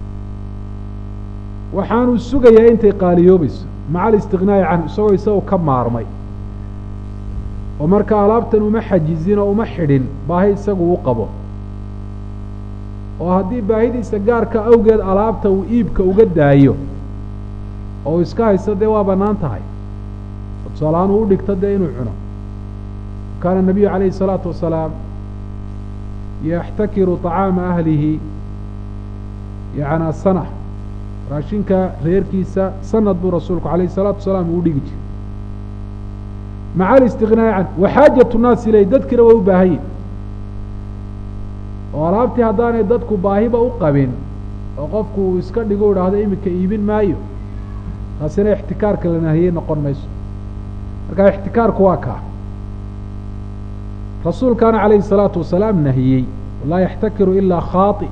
waxaanuu sugayaa intay qaaliyoobayso maca alistiqnaa'i canhu isagoo isagu ka maarmay oo marka alaabtan uma xajizin oo uma xidhin baahi isagu u qabo oo haddii baahidiisa gaarka awgeed alaabta uu iibka uga daayo oo iska haysto dee waa bannaan tahay oo tusaalahaan uu u dhigto dee inuu cuno kaana الnabiyu عalayه الsalaaةu wasalaam yaxtakiru طacaama ahlihi yana sana raashinka reerkiisa sanad buu rasuulku alayه الsalaatu wasalaam uu dhigi jiray maca alistiغnaa'i can waxaajaة الnaas iley dadkiina way u baahan yihin oo alaabtii haddaanay dadku baahiba u qabin oo qofku uu iska dhigo idhaahdo iminka iibin maayo taasina ixtikaarka la nahiyey noqon mayso marka ixtikaarku waa kaa rasuulkaana calayhi الsalaatu wasalaam nahiyey laa yaxtakiru ilaa khaaطi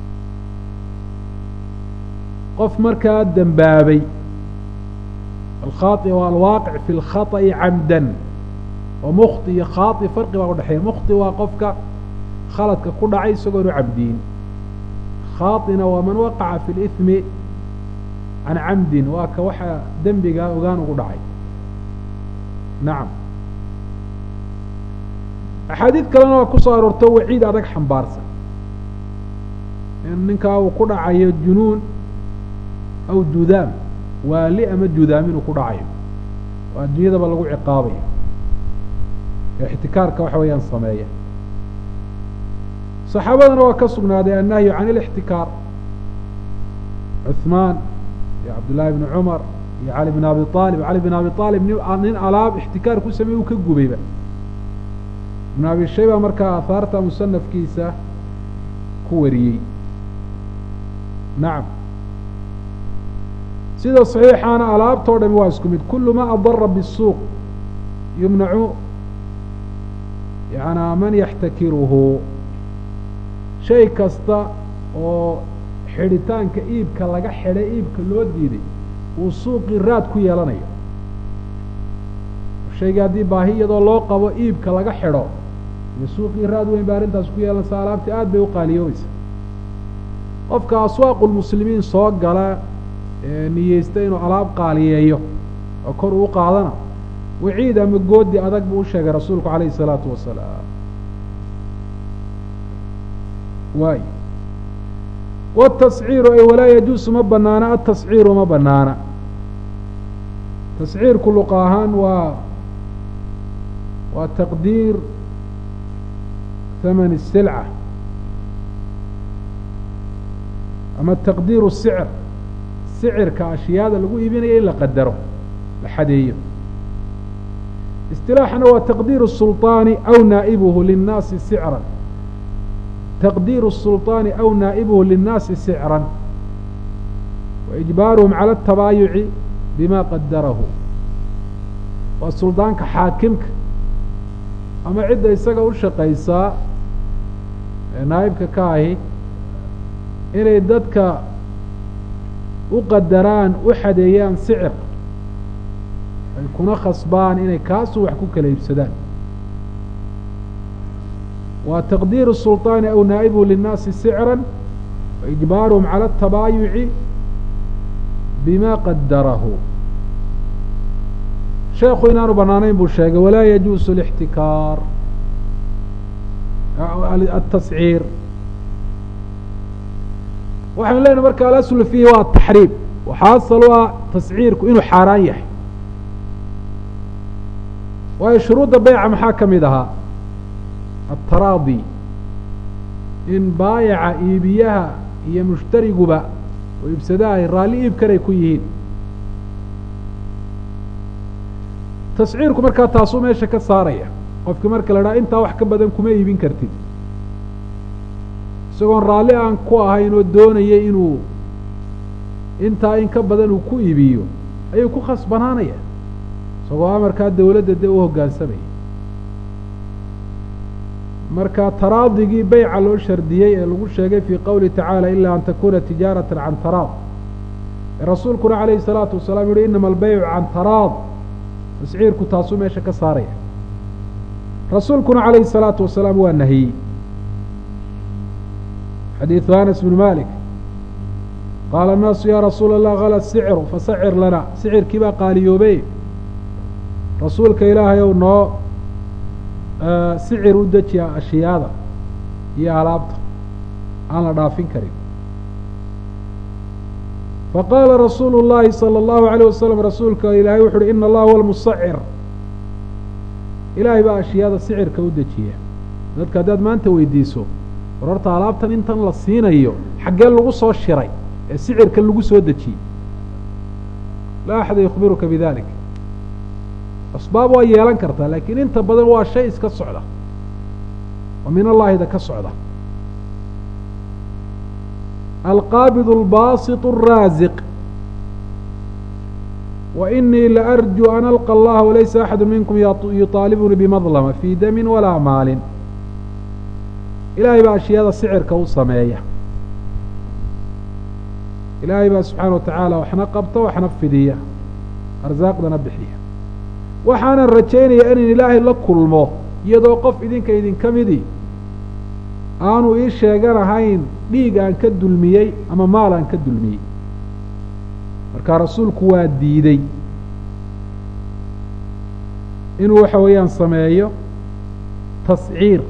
qof markaa dembaabay alkhaaطi waa alwaaqic fi اlkhaطأi camdan oo mukti iyo khaaطi farqi baa udhexeeya mukti waa qofka khaladka ku dhacay isagoon u cabdiin khaaطina waa man waqaca fi اlإثmi can camdin waa ka waxa dembigaa ogaan ugu dhacay nacam axaadiid kalena waa ku soo aroorto waciid adag xambaarsan in ninkaa uu ku dhacayo junuun aw judaam waali ama judaam inuu ku dhacayo oo adduunyadaba lagu ciqaabayo ee ixtikaarka waxa weeyaan sameeya saxaabadana waa ka sugnaaday annahyu can ilixtikaar cuثmaan iyo cabdullaahi bni cumar iyo cali bn abi aalib cali bn abi aalib nin alaab ixtikaar ku sameey uu ka gubayba ibn abi shayba markaa aahaarta musanafkiisa ku wariyey nacam sida saxiixaana alaabtoo dhami waa isku mid kulu ma adara bالsuuq yumnacu yana man yaxtakiruhu shay kasta oo xidhitaanka iibka laga xidhay iibka loo diiday uu suuqii raad ku yeelanayo shayga haddii baahi iyadoo loo qabo iibka laga xidho iyo suuqii raad weyn ba arrintaas ku yeelanaysa alaabtii aad bay u qaaliyoobaysa qofka aswaaqu lmuslimiin soo gala ee niyeysta inuu alaab qaaliyeeyo oo kor uu qaadana waciid ama goodi adag buu u sheegay rasuulku calayhi isalaatu wasalaam waay wtasciiru ay walaa yajuusu ma banaana atasciiru ma banaana tasciirku luqa ahaan waa waa taqdiir haman الsilca ama taqdiir الsicr sicirka ashyaada lagu iibinayo in la qadaro la xadeeyo istilaaxna waa taqdiir الsulطaani aw naa'ibuhu linnaasi sicra تqديr السلطان أو نائبه للناaس سعرا وإجباarهم عalى التabاayuع بma qadرh waa سulطاanka xaakimka ama cidda isaga u shaqaysaa ee naaibka ka ahi inay dadka u qadaraan u xadeeyaan sicr ay kuna khasbaan inay kaasu wax ku kala iibsadaan waa taqdiir الsulطaani aw naa'ibuhu linnaasi sicra waijbaaruhum calى الtabaayuci bima qadarahu sheekhu inaanu banaanayn buu sheegay walaa yajuusu اlاxtikaar atasciir waxaynu leynahy marka alaslu fiihi waa ataxriim waxaa asal u ah tasciirku inuu xaaraan yahay waayo shuruudda beyca maxaa ka mid ahaa ataraadi in baayaca iibiyaha iyo mushtariguba oo iibsadaha ay raalli iibkanay ku yihiin tasciirku markaa taasuu meesha ka saaraya qofkii marka la dhaha intaa wax ka badan kuma iibin kartid isagoon raalli aan ku ahayn oo doonaya inuu intaa in ka badan uu ku iibiyo ayuu ku khasbanaanaya isagoo amarkaa dawladda dee u hoggaansamaya marka taraadigii beyca loo shardiyey ee lagu sheegay fii qowlihi tacaala ilaa an takuna tijaarata can taraad rasuulkuna calayhi salaatu wasalaam yuhi inama albeycu can taraad tasciirku taasuu meesha ka saaraya rasuulkuna calayhi salaatu wasalaam waa nahiyey xadiidu anas bn malik qaala annaasu yaa rasuula allah hala sicru fasacir lana sicirkii baa qaaliyoobe rasuulka ilaahay ow noo sicir u dejiya ashyaada iyo alaabta aan la dhaafin karin faqaala rasuulu llaahi salى اllahu عalيه wasalam rasuulka ilaahay wuxu uhi ina allaha huwa lmusacir ilaahay baa ashyaada sicirka u dejiya dadka haddaad maanta weydiiso war horta alaabtan intan la siinayo xaggee lagu soo shiray ee sicirka lagu soo dejiyey laa axada yukhbiruka bidalik asbaab waa yeelan kartaa laakiin inta badan waa shay iska socda oo min allaahida ka socda alqaabid albasiط الraasiq وإنii laأrjو an alقى اllaha walaysa axadu minkum yuطaalibuni bimadlma fii dami walaa maalin ilaahay baa ashyaada sicirka u sameeya ilaahay baa subxaana wa tacaala waxna qabta waxna fidiya arsaaqdana bixiya waxaanan rajaynaya inan ilaahay la kulmo iyadoo qof idinka idinka midii aanu ii sheeganahayn dhiig aan ka dulmiyey ama maal aan ka dulmiyey markaa rasuulku waa diidey inuu waxa weeyaan sameeyo tasciir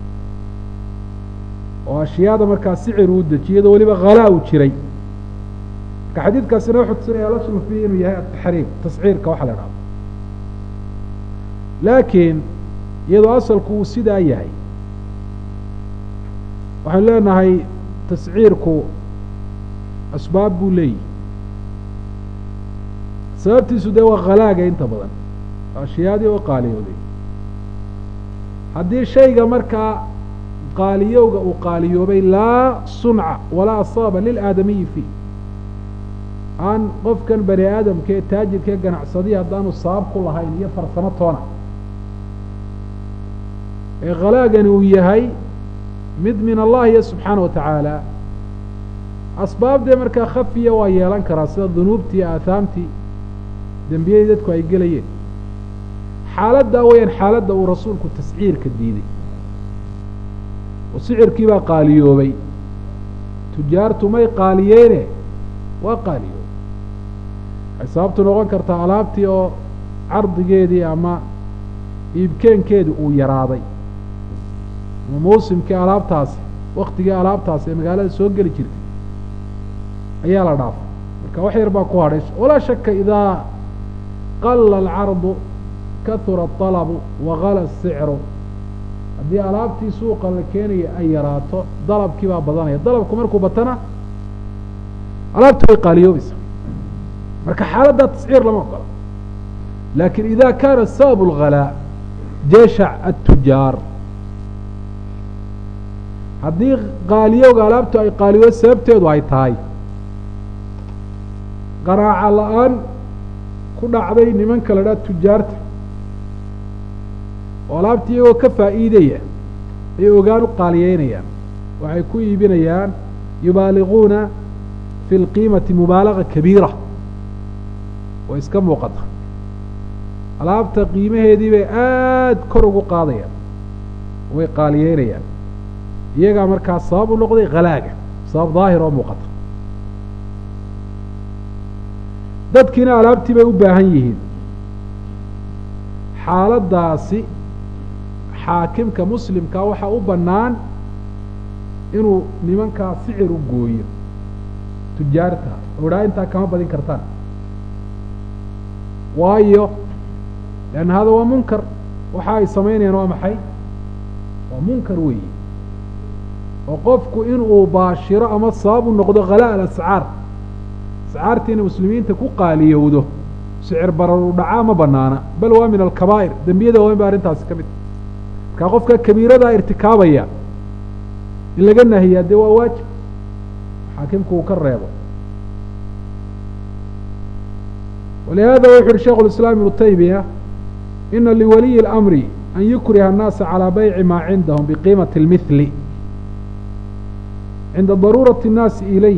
oo ashyaada markaa sicir uu dejiyo iyadoo weliba khalaa u jiray marka xadiidkaasina wuxuu tusinaya alaslu fiihi inuu yahay ataxriim tasciirka waxa la idhahdo laakiin iyadoo asalku uu sidaa yahay waxaynu leenahay tasciirku asbaab buu leeyihi sababtiisu dee waa khalaaga inta badan ashyaadii oo qaaliyooday haddii shayga markaa qaaliyowga uu qaaliyoobay laa sunca walaa asaaba lilaadamiyi fiih aan qofkan bani aadamka ee taajirka ee ganacsadiya haddaanu sabab ku lahayn iyo farsamo toona ee khalaagani uu yahay mid min allahi iyo subxaana wa tacaala asbaabdee markaa khafiya waa yeelan karaa sida dunuubtii aahaamtii dembiyadii dadku ay gelayeen xaaladdaa weyaan xaaladda uu rasuulku tasciirka diiday oo sicirkii baa qaaliyoobay tujaartu may qaaliyeene waa qaaliyoobay waxay sababtu noqon kartaa alaabtii oo cardigeedii ama iibkeenkeedii uu yaraaday ama mawsimkii alaabtaasi waktigii alaabtaasi ee magaalada soo geli jirtay ayaa la dhaafay marka wax yar baa ku hadhay walaa shaka idaa qala alcardu kahura aطalabu wagala asicru haddii alaabtii suuqa la keenaya ay yaraato dalabkii baa badanaya dalabku markuu batana alaabta way qaaliyoobaysa marka xaaladdaa tasciir lama ogola lakin ida kana sabab اlghalaa jeeshac الtujaar haddii qaaliyowga alaabtu ay qaaliyo sababteedu ay tahay qaraaca la-aan ku dhacday nimanka la dhaha tujaarta oo alaabtii iyagoo ka faa'iidaya ay ogaan u qaaliyeynayaan waxay ku iibinayaan yubaaliquuna fi lqiimati mubaalaga kabiira oo iska muuqata alaabta qiimaheedii bay aada kor ugu qaadayaan way qaaliyeynayaan iyagaa markaa sabab u noqday khalaaga sabab daahir oo muuqata dadkiina alaabtii bay u baahan yihiin xaaladdaasi xaakimka muslimkaa waxaa u bannaan inuu nimankaa sicir u gooyo tujaarta oo idhaa intaa kama badin kartaan waayo leanna hada waa munkar waxa ay samaynayaan waa maxay waa munkar weeyi oo qofku inuu baashiro ama sabab u noqdo khalaa alascaar ascaartiina muslimiinta ku qaaliyowdo sicir barar u dhacaa ma banaana bal waa min alkabaa'ir dembiyada waaweyn ba arrintaasi ka mid markaa qofka kabiiradaa irtikaabaya in laga nahiyaa dee waa waajib xaakimku uu ka reebo walihada wuxu uhi sheikh اlislaam ibnu taymiya ina liwaliyi اlamri an yukriha الnaasa calىa bayci maa cindahum biqiimati اlmihli cinda daruurati الnaasi ilayh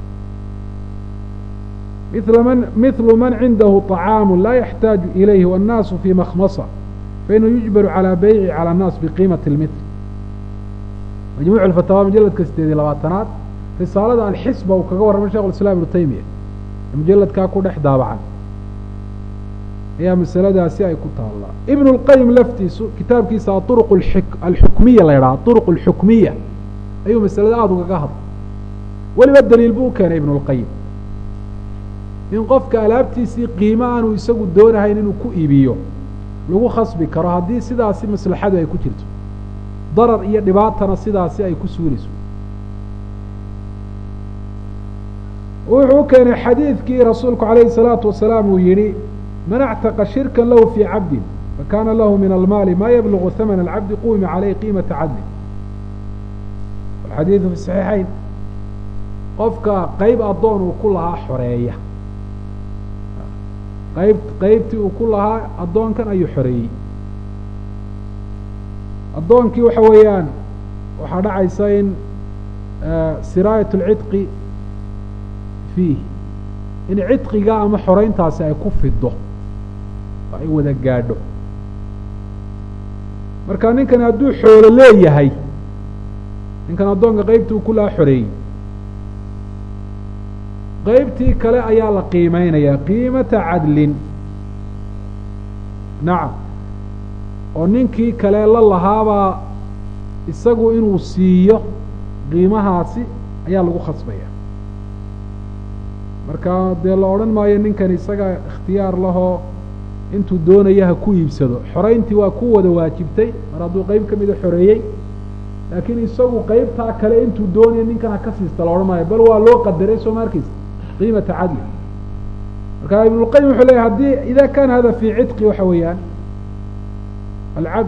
mil man mithlu man cindahu طacaamu laa yaxtaaju ilayhi wاnnaasu fii makhmasa fainahu yujbaru calىa beyci calى الnaas biqiimati اlmithl majmuuc alfatawaa mujaladka sideed iyo labaatanaad risaalada alxisba uu kaga warramay shekh اlislaam ibnu taymiya ee mujaladkaa ku dhex daabacan ayaa masaladaasi ay ku taallaa ibn اlqayim laftiisu kitaabkiisa aطuruq alxukmiya la ydhaha aطuruq alxukmiya ayuu masalada aada ugaga hadlay weliba daliil buu u keenay ibn اlqayim in qofka alaabtiisii qiimo aanu isagu doonahayn inuu ku iibiyo lagu khasbi karo haddii sidaasi maslaxadu ay ku jirto darar iyo dhibaatana sidaasi ay ku suulayso wuxuu u keenay xadiidkii rasuulku calayhi الsalaatu wasalaam uu yihi man actaqa shirka lahu fii cabdin fakana lahu min almaali ma yablugu hamana alcabdi qumima caleyh qiimata cadli alxadiidu fi saxiixayn qofka qeyb addoon uu ku lahaa xoreeya qayb qeybtii uu ku lahaa addoonkan ayuu xoreeyey addoonkii waxa weeyaan waxaa dhacaysa in siraayat اlcidqi fiih in cidqiga ama xoreyntaasi ay ku fido oo ay wada gaadho marka ninkan hadduu xoolo leeyahay ninkan addoonka qeybtii uu ku lahaa xoreeyey qeybtii kale ayaa la qiimeynayaa qiimata cadlin nacam oo ninkii kale la lahaabaa isagu inuu siiyo qiimahaasi ayaa lagu khasbaya marka dee la odhan maayo ninkan isaga ikhtiyaar lahoo intuu doonaya ha ku iibsado xoreyntii waa ku wada waajibtay mar hadduu qeyb ka mida xoreeyey laakiin isagu qeybtaa kale intuu doonaya ninkan ha ka siista la odhan maayo bal waa loo qadaray soo ma arkeysa qiimata cadli marka ibnulqayim wuxuu leeyahy haddii ida kana hada fii cidqi waxa weeyaan alcabd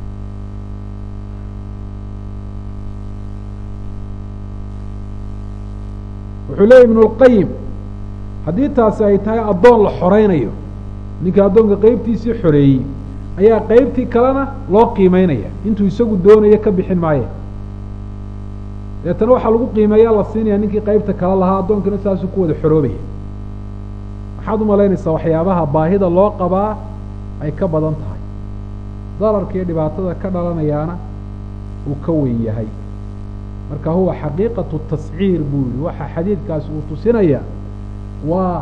wuxuu leeyahy ibn اlqayim haddii taasi ay tahay addoon la xoreynayo ninkii addoonka qeybtiisii xoreeyey ayaa qeybtii kalena loo qiimeynaya intuu isagu doonayo ka bixin maaye deetana waxaa lagu qiimeeyaa la siinaya ninkii qeybta kale lahaa addoonkina saasuu ku wada xoroobaya maxaad umalaynaysaa waxyaabaha baahida loo qabaa ay ka badan tahay dararka iyo dhibaatada ka dhalanayaana uu ka weyn yahay marka huwa xaqiiqatu tasciir buu yihi waxa xadiidkaasi uu tusinaya waa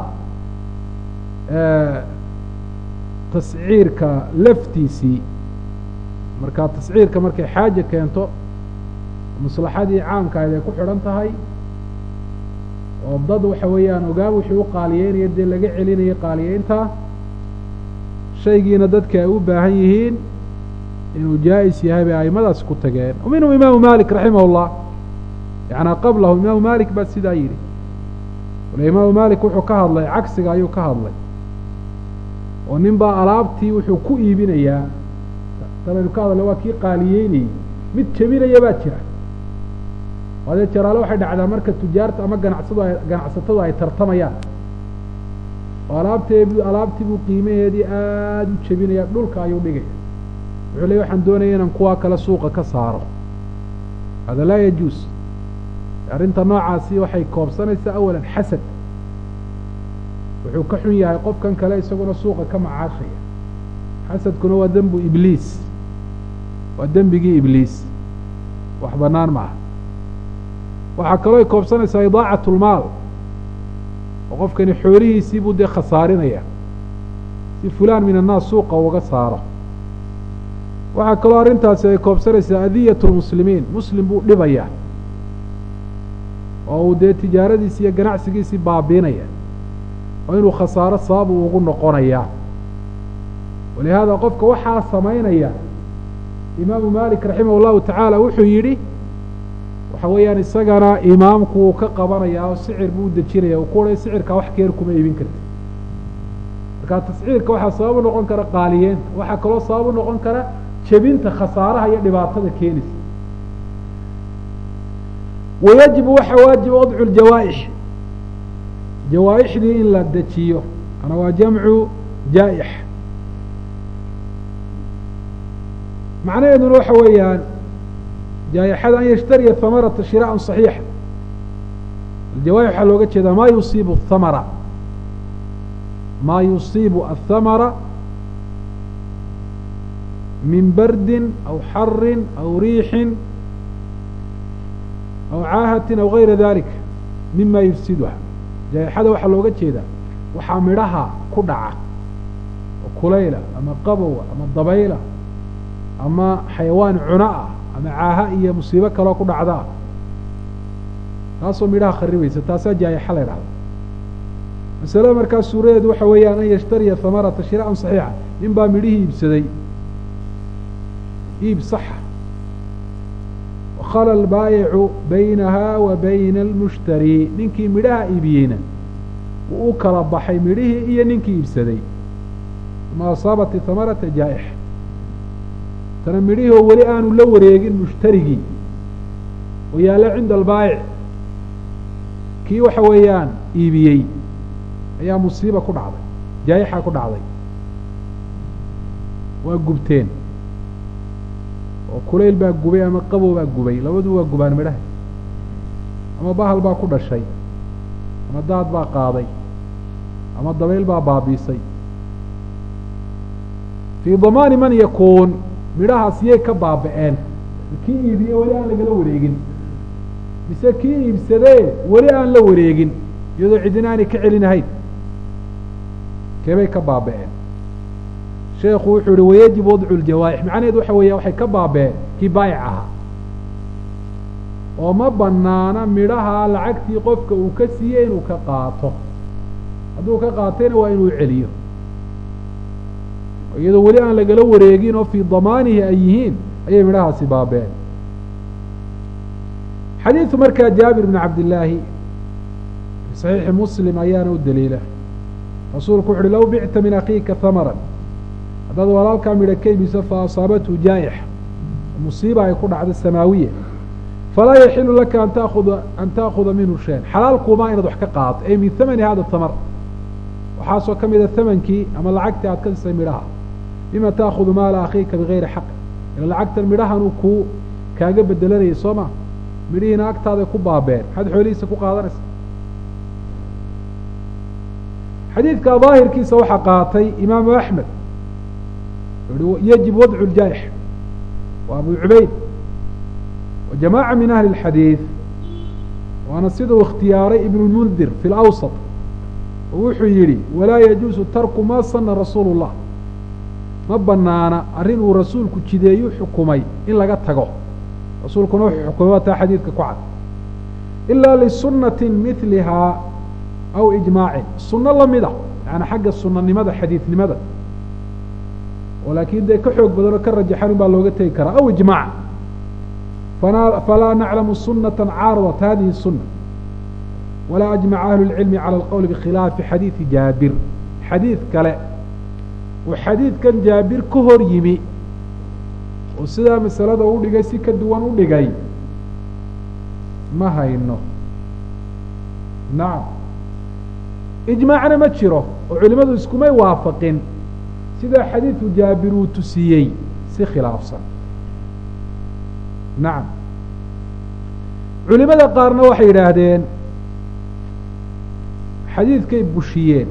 tasciirka laftiisii marka tasciirka markay xaaje keento maslaxadii caamka ayd ay ku xidhan tahay oo dad waxa weeyaan ogaa wixii u qaaliyeynaya dee laga celinaya qaaliyeynta shaygiina dadka ay u baahan yihiin inuu jaa-is yahay bay aimadaasi ku tageen minhum imaamu malik raximah اllah yanaa qablahu imaamu malik baa sidaa yidhi wale imaamu malik wuxuu ka hadlay cagsiga ayuu ka hadlay oo nin baa alaabtii wuxuu ku iibinayaa talaynu ka hadlay waa kii qaaliyeynayey mid jebinaya baa jira adee jaraale waxay dhacdaa marka tujaarta ama ganacsadu ay ganacsatadu ay tartamayaan oo alaabtee alaabtii buu qiimaheedii aada u jebinaya dhulka ayuu dhigaya wuxuu leey waxaan doonaya inaan kuwaa kale suuqa ka saaro hada laa yajuus arrinta noocaasi waxay koobsanaysaa awalan xasad wuxuu ka xun yahay qofkan kale isaguna suuqa ka macaashaya xasadkuna waa dembu ibliis waa dembigii ibliis wax bannaan ma aha waxaa kaloo ay koobsanaysaa idaacat lmaal oo qofkani xoolihiisii buu dee khasaarinaya si fulaan min annaas suuqa uga saaro waxaa kaloo arrintaasi ay koobsanaysaa adiyat lmuslimiin muslim buu dhibayaa oo uu dee tijaaradiisi iyo ganacsigiisii baabiinaya oo inuu khasaaro sabab uu ugu noqonayaa walihaada qofka waxaa samaynaya imaamu malik raximah llahu tacaala wuxuu yidhi waxa weeyaan isagana imaamku uu ka qabanayaa oo sicir buu u dejinaya uu ku odhay sicirkaa wax keer kuma iibin karti marka tasciirka waxaa sabab u noqon kara qaaliyeenta waxaa kaloo sabab u noqon kara jebinta khasaaraha iyo dhibaatada keenaysa wayajibu waxa waajiba wadcu ljawaaix jawaaixdii in la dejiyo ana waa jamcu jaa-ix macnaheeduna waxa weeyaan jaaixada an yashtariya hamarata shiraan صaxiixa aljawaaix waxaa looga jeedaa ma yusiibu hamara ma yusiibu athamara min bardin aw xarin aw riixin aw caahatin aw gayra dalik mima yufsiduha jaaixada waxaa looga jeedaa waxaa midhaha ku dhaca oo kulayla ama qabowa ama dabayla ama xayawaan cuna ah ama caaha iyo musiibo kaloo ku dhacdaa taasoo midhaha kharibaysa taasaa jaayaxa la ydhahda masalada markaa suuradeedu waxa weeyaan an yashtariya hamarata shiraan صaxiixa nin baa midhihii iibsaday iib saxa wakhala albaayicu baynaha wa bayna almushtari ninkii midhaha iibiyeyna wuu u kala baxay midhihii iyo ninkii iibsaday ma asaabat hamarata jaa'ixa tana midhihii oo weli aanu la wareegin mushtarigii oo yaalla cinda albaayic kii waxa weeyaan iibiyey ayaa musiiba ku dhacday jaayixa ku dhacday waa gubteen oo kulayl baa gubay ama qabow baa gubay labadu waa gubaan midhaha ama bahal baa ku dhashay ama daad baa qaaday ama dabayl baa baabiisay fii damaani man yakuun midhahaas yay ka baaba'een kii iibiye weli aan lagala wareegin mise kii iibsadee weli aan la wareegin iyadoo cidina aanay ka celinahayn keebay ka baaba'een sheekhu wuxuu yihi wayajib wadcu ljawaa'ix macnaheedu waxa weeya waxay ka baaba'een kii baayic ahaa oo ma banaana midhaha lacagtii qofka uu ka siiyey inuu ka qaato hadduu ka qaatayna waa inuu celiyo iyadoo weli aan lagala wareegin oo fii damaanihi ay yihiin ayay midhahaasi baabeen xadiidu markaa jaabir bn cabdillaahi fi saxiixi muslim ayaana u daliila rasuulku wuxu uhi low bicta min akhiika hamaran haddaad walaalkaa midha ka iibiso fa asaabathu jaa'ixa musiiba ay ku dhacdo samaawiya falaa yaxilu laka an taakuda an ta'khuda minhu shayan xalaal kuumaa inaad wax ka qaato ay min hamani hada tamar waxaasoo ka mida hamankii ama lacagtii aad ka sisay midhaha bima ta'khudu maala akhiika bigayri xaqi ila lacagtan midhahanuu kuu kaaga bedelanayay soo ma midhihiina agtaaday ku baabeen maxaad xoolihiisa ku qaadanaysa xadiidka daahirkiisa waxaa qaatay imaamu axmed i yajib wadcu ljaa'ix wa abu cubayd wa jamaaca min ahli اlxadiid waana siduu ikhtiyaaray ibn lmundir fi lawsat oo wuxuu yidhi walaa yajuusu tarku ma sana rasuulu اllah ma banaana arrin uu rasuulku jideeyu xukumay in laga tago rasuulkuna wuxuu xukumay waa taa xadiidka ku cad ilaa lisunati milihaa aw ijmaacin sunno lamida yaani xagga sunanimada xadiidnimada oo laakiin dee ka xoog badan oo ka rajaxan un baa looga tegi karaa aw ijmaac fana falaa naclamu sunata caaradat hadihi الsuna walaa ajmaca ahlu اlcilmi calى alqowli bikhilaafi xadiidi jaabir xadiid kale uu xadiidkan jaabir ka hor yimi oo sidaa masalada u dhigay si ka duwan u dhigay ma hayno nacam ijmaacna ma jiro oo culimadu iskumay waafaqin sidaa xadiidu jaabir uu tusiyey si khilaafsan nacam culimada qaarna waxay yidhaahdeen xadiidkay bushiyeen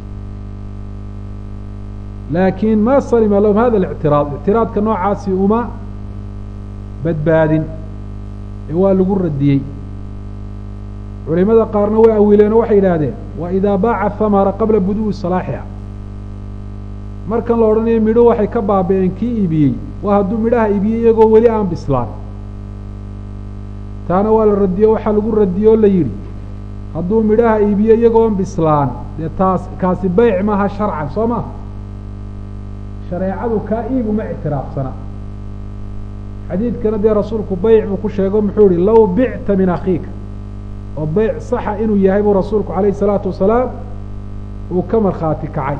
laakiin ma salima lahum hada اlictiraad ictiraadka noocaasi uma badbaadin ee waa lagu radiyey culimada qaarna way awiileenoo waxay yidhaahdeen wa idaa baaca hamara qabla buduwi salaaxiha markan la odhanayo midho waxay ka baaba'een kii iibiyey waa hadduu midhaha iibiyey iyagoo weli aan bislaan taana waa la radiyo waxaa lagu radiye oo la yidhi hadduu midhaha iibiyo iyagoon bislaan dee taas kaasi beyc maaha sharcan soo ma shareecadu kaa iib uma ictiraafsana xadiidkana dee rasuulku beyc buu ku sheego muxuu ihi low bicta min akhiika oo beyc saxa inuu yahay buu rasuulku calayhi salaatu wasalaam uu ka markhaati kacay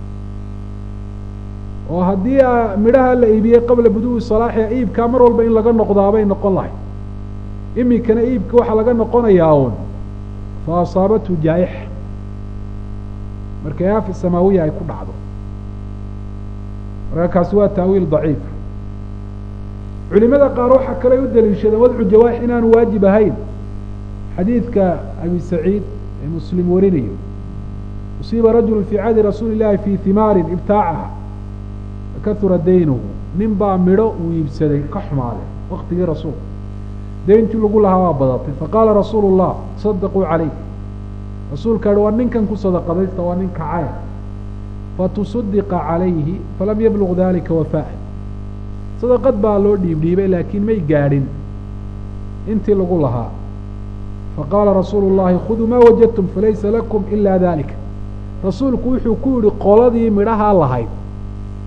oo haddii midhaha la iibiyey qabla buduwi salaaxiha iibkaa mar walba in laga noqdaabay noqon lahay iminkana iibka waxaa laga noqonayaa uun fa asaabathu jaa'ixa markay aafi samaawiya ay ku dhacdo marka kaasi waa taawiil daciif culimada qaar waxaa kale u daliishadeen wadcu jawaaix inaanu waajib ahayn xadiidka abi saciid ee muslim warinayo usiiba rajulu fii cahdi rasuuli illahi fii himaarin ibtaacaha fakahura daynuhu nin baa midho uu iibsaday ka xumaaday waktigii rasuulka deyntii lagu lahaa waa badatay faqaala rasuulu llah sadaquu calayh rasuulka yihi waa ninkan ku sadaqadaysta waa nin kacay fatusaddiqa calayhi falam yabluq dalika wafaa'a sadaqad baa loo dhiibdhiibay laakiin may gaadhin intii lagu lahaa faqaala rasuulu llahi khuduu maa wajadtum falaysa lakum ila dalika rasuulku wuxuu ku yihi qoladii midhahaa lahayd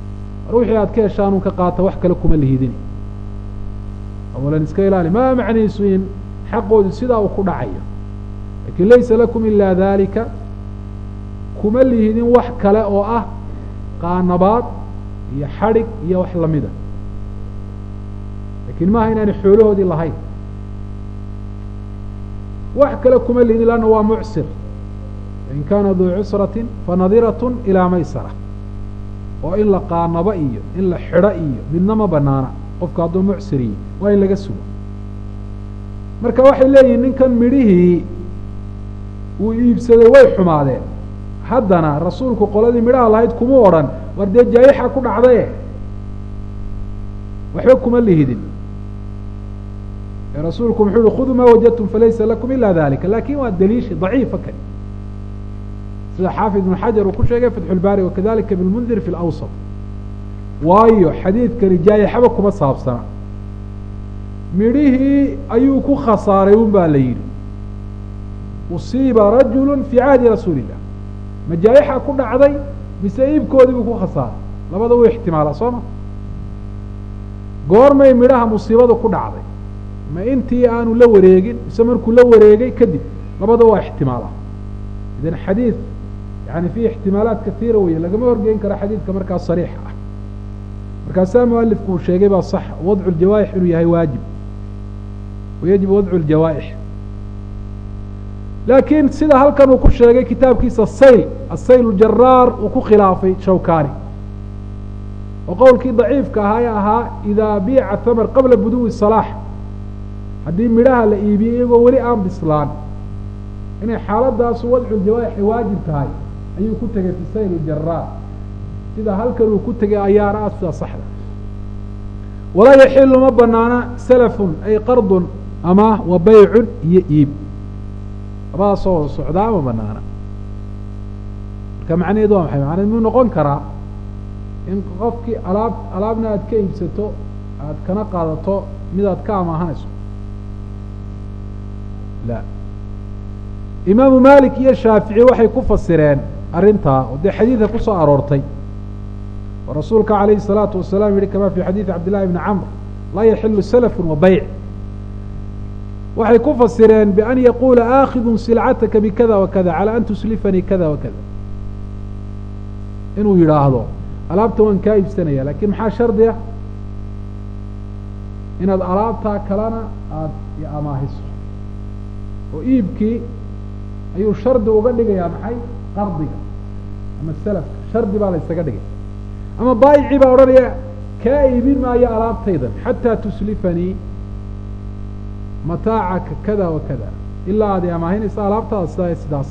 mar wixii aad ka heshaanun ka qaata wax kale kuma lihidin awalan iska ilaali maa macniisu in xaqoodu sidaa uu ku dhacayo lakin laysa lakum ilaa dalika kuma lihidin wax kale oo ah qaanabaad iyo xadhig iyo wax lamida lakin maaha inaanay xoolahoodii lahayn wax kale kuma lihidin lanna waa mucsir in kaana duu cusrati fanadirat ilaa maysara oo in la qaanabo iyo in la xidho iyo midna ma banaana qofka hadduu mucsiriyi waa in laga sugo marka waxay leeyihin ninkan midhihii uu iibsaday way xumaadeen haddana rasuulku qoladii midhaha lahayd kuma odhan war dee jaayixa ku dhacdaye waxba kuma lihidin rasuulku muxuu uhi khuduu maa wajadtum falaysa lakum ila dalika lakin waa daliishi daciifa kani sida xaafid ibn xajar uu ku sheegay fatxu lbaari wakadalika ibn mundir fi lawsat waayo xadiidkani jaayixaba kuma saabsana midhihii ayuu ku khasaaray un baa la yidhi usiiba rajulu fii cahdi rasuuli illah ma jaayixa ku dhacday mise iibkoodii buu ku khasaaray labada wuu ixtimaala soo ma goormay midhaha musiibadu ku dhacday ma intii aanu la wareegin mise markuu la wareegay kadib labada waa ixtimaala idan xadiid yani fiihi ixtimaalaat katiira weeye lagama horgeyn karo xadiidka markaas sariixa ah markaasaa mualifku uu sheegay baa sax wadcu ljawaa'ix inuu yahay waajib wayajib wadcu ljawaa'ix laakiin sida halkan uu ku sheegay kitaabkiisa sayl asayl jaraar uu ku khilaafay shawkani oo qowlkii daciifka ahaa ee ahaa idaa biica thamar qabla buduwi salaax haddii midhaha la iibiyey iyagoo weli aan bislaan inay xaaladaasu wadcu ljawaaixi waajib tahay ayuu ku tegay fi sayl jaraar sida halkan uu ku tegay ayaana ah sida saxda walaa yaxilu ma banaana salafun ay qardun ama wa baycun iyo iib labadaasoo wada socdaa ma banaana marka macnaheedu waa maxay macnaheed muu noqon karaa in qofkii alaab alaabna aad ka iibsato aad kana qaadato mid aad ka amaahanayso la imaamu malik iyo shaafici waxay ku fasireen arrintaa oo dee xadiidka kusoo aroortay oo rasuulka calayhi الsalaatu wasalaam yihi kama fi xadiidi cabd llahi bni camr laa yaxilu salafun wa bayc waxay ku fasireen bian yaquula aakhidu silcataka bikada wakada calى an tuslifanii kada wakada inuu yidhaahdo alaabta waan kaa iibsanaya lakin maxaa shardi ah inaad alaabtaa kalena aada amaahiso oo iibkii ayuu shardi uga dhigayaa maxay qardiga ama salafka shardi baa la ysaga dhigay ama baayicii baa odhanaya kaa iibin maayo alaabtaydan xataa tuslifanii mataacaka kada wa kada ilaa aad amaahinaysa alaabtaada sidaa sidaas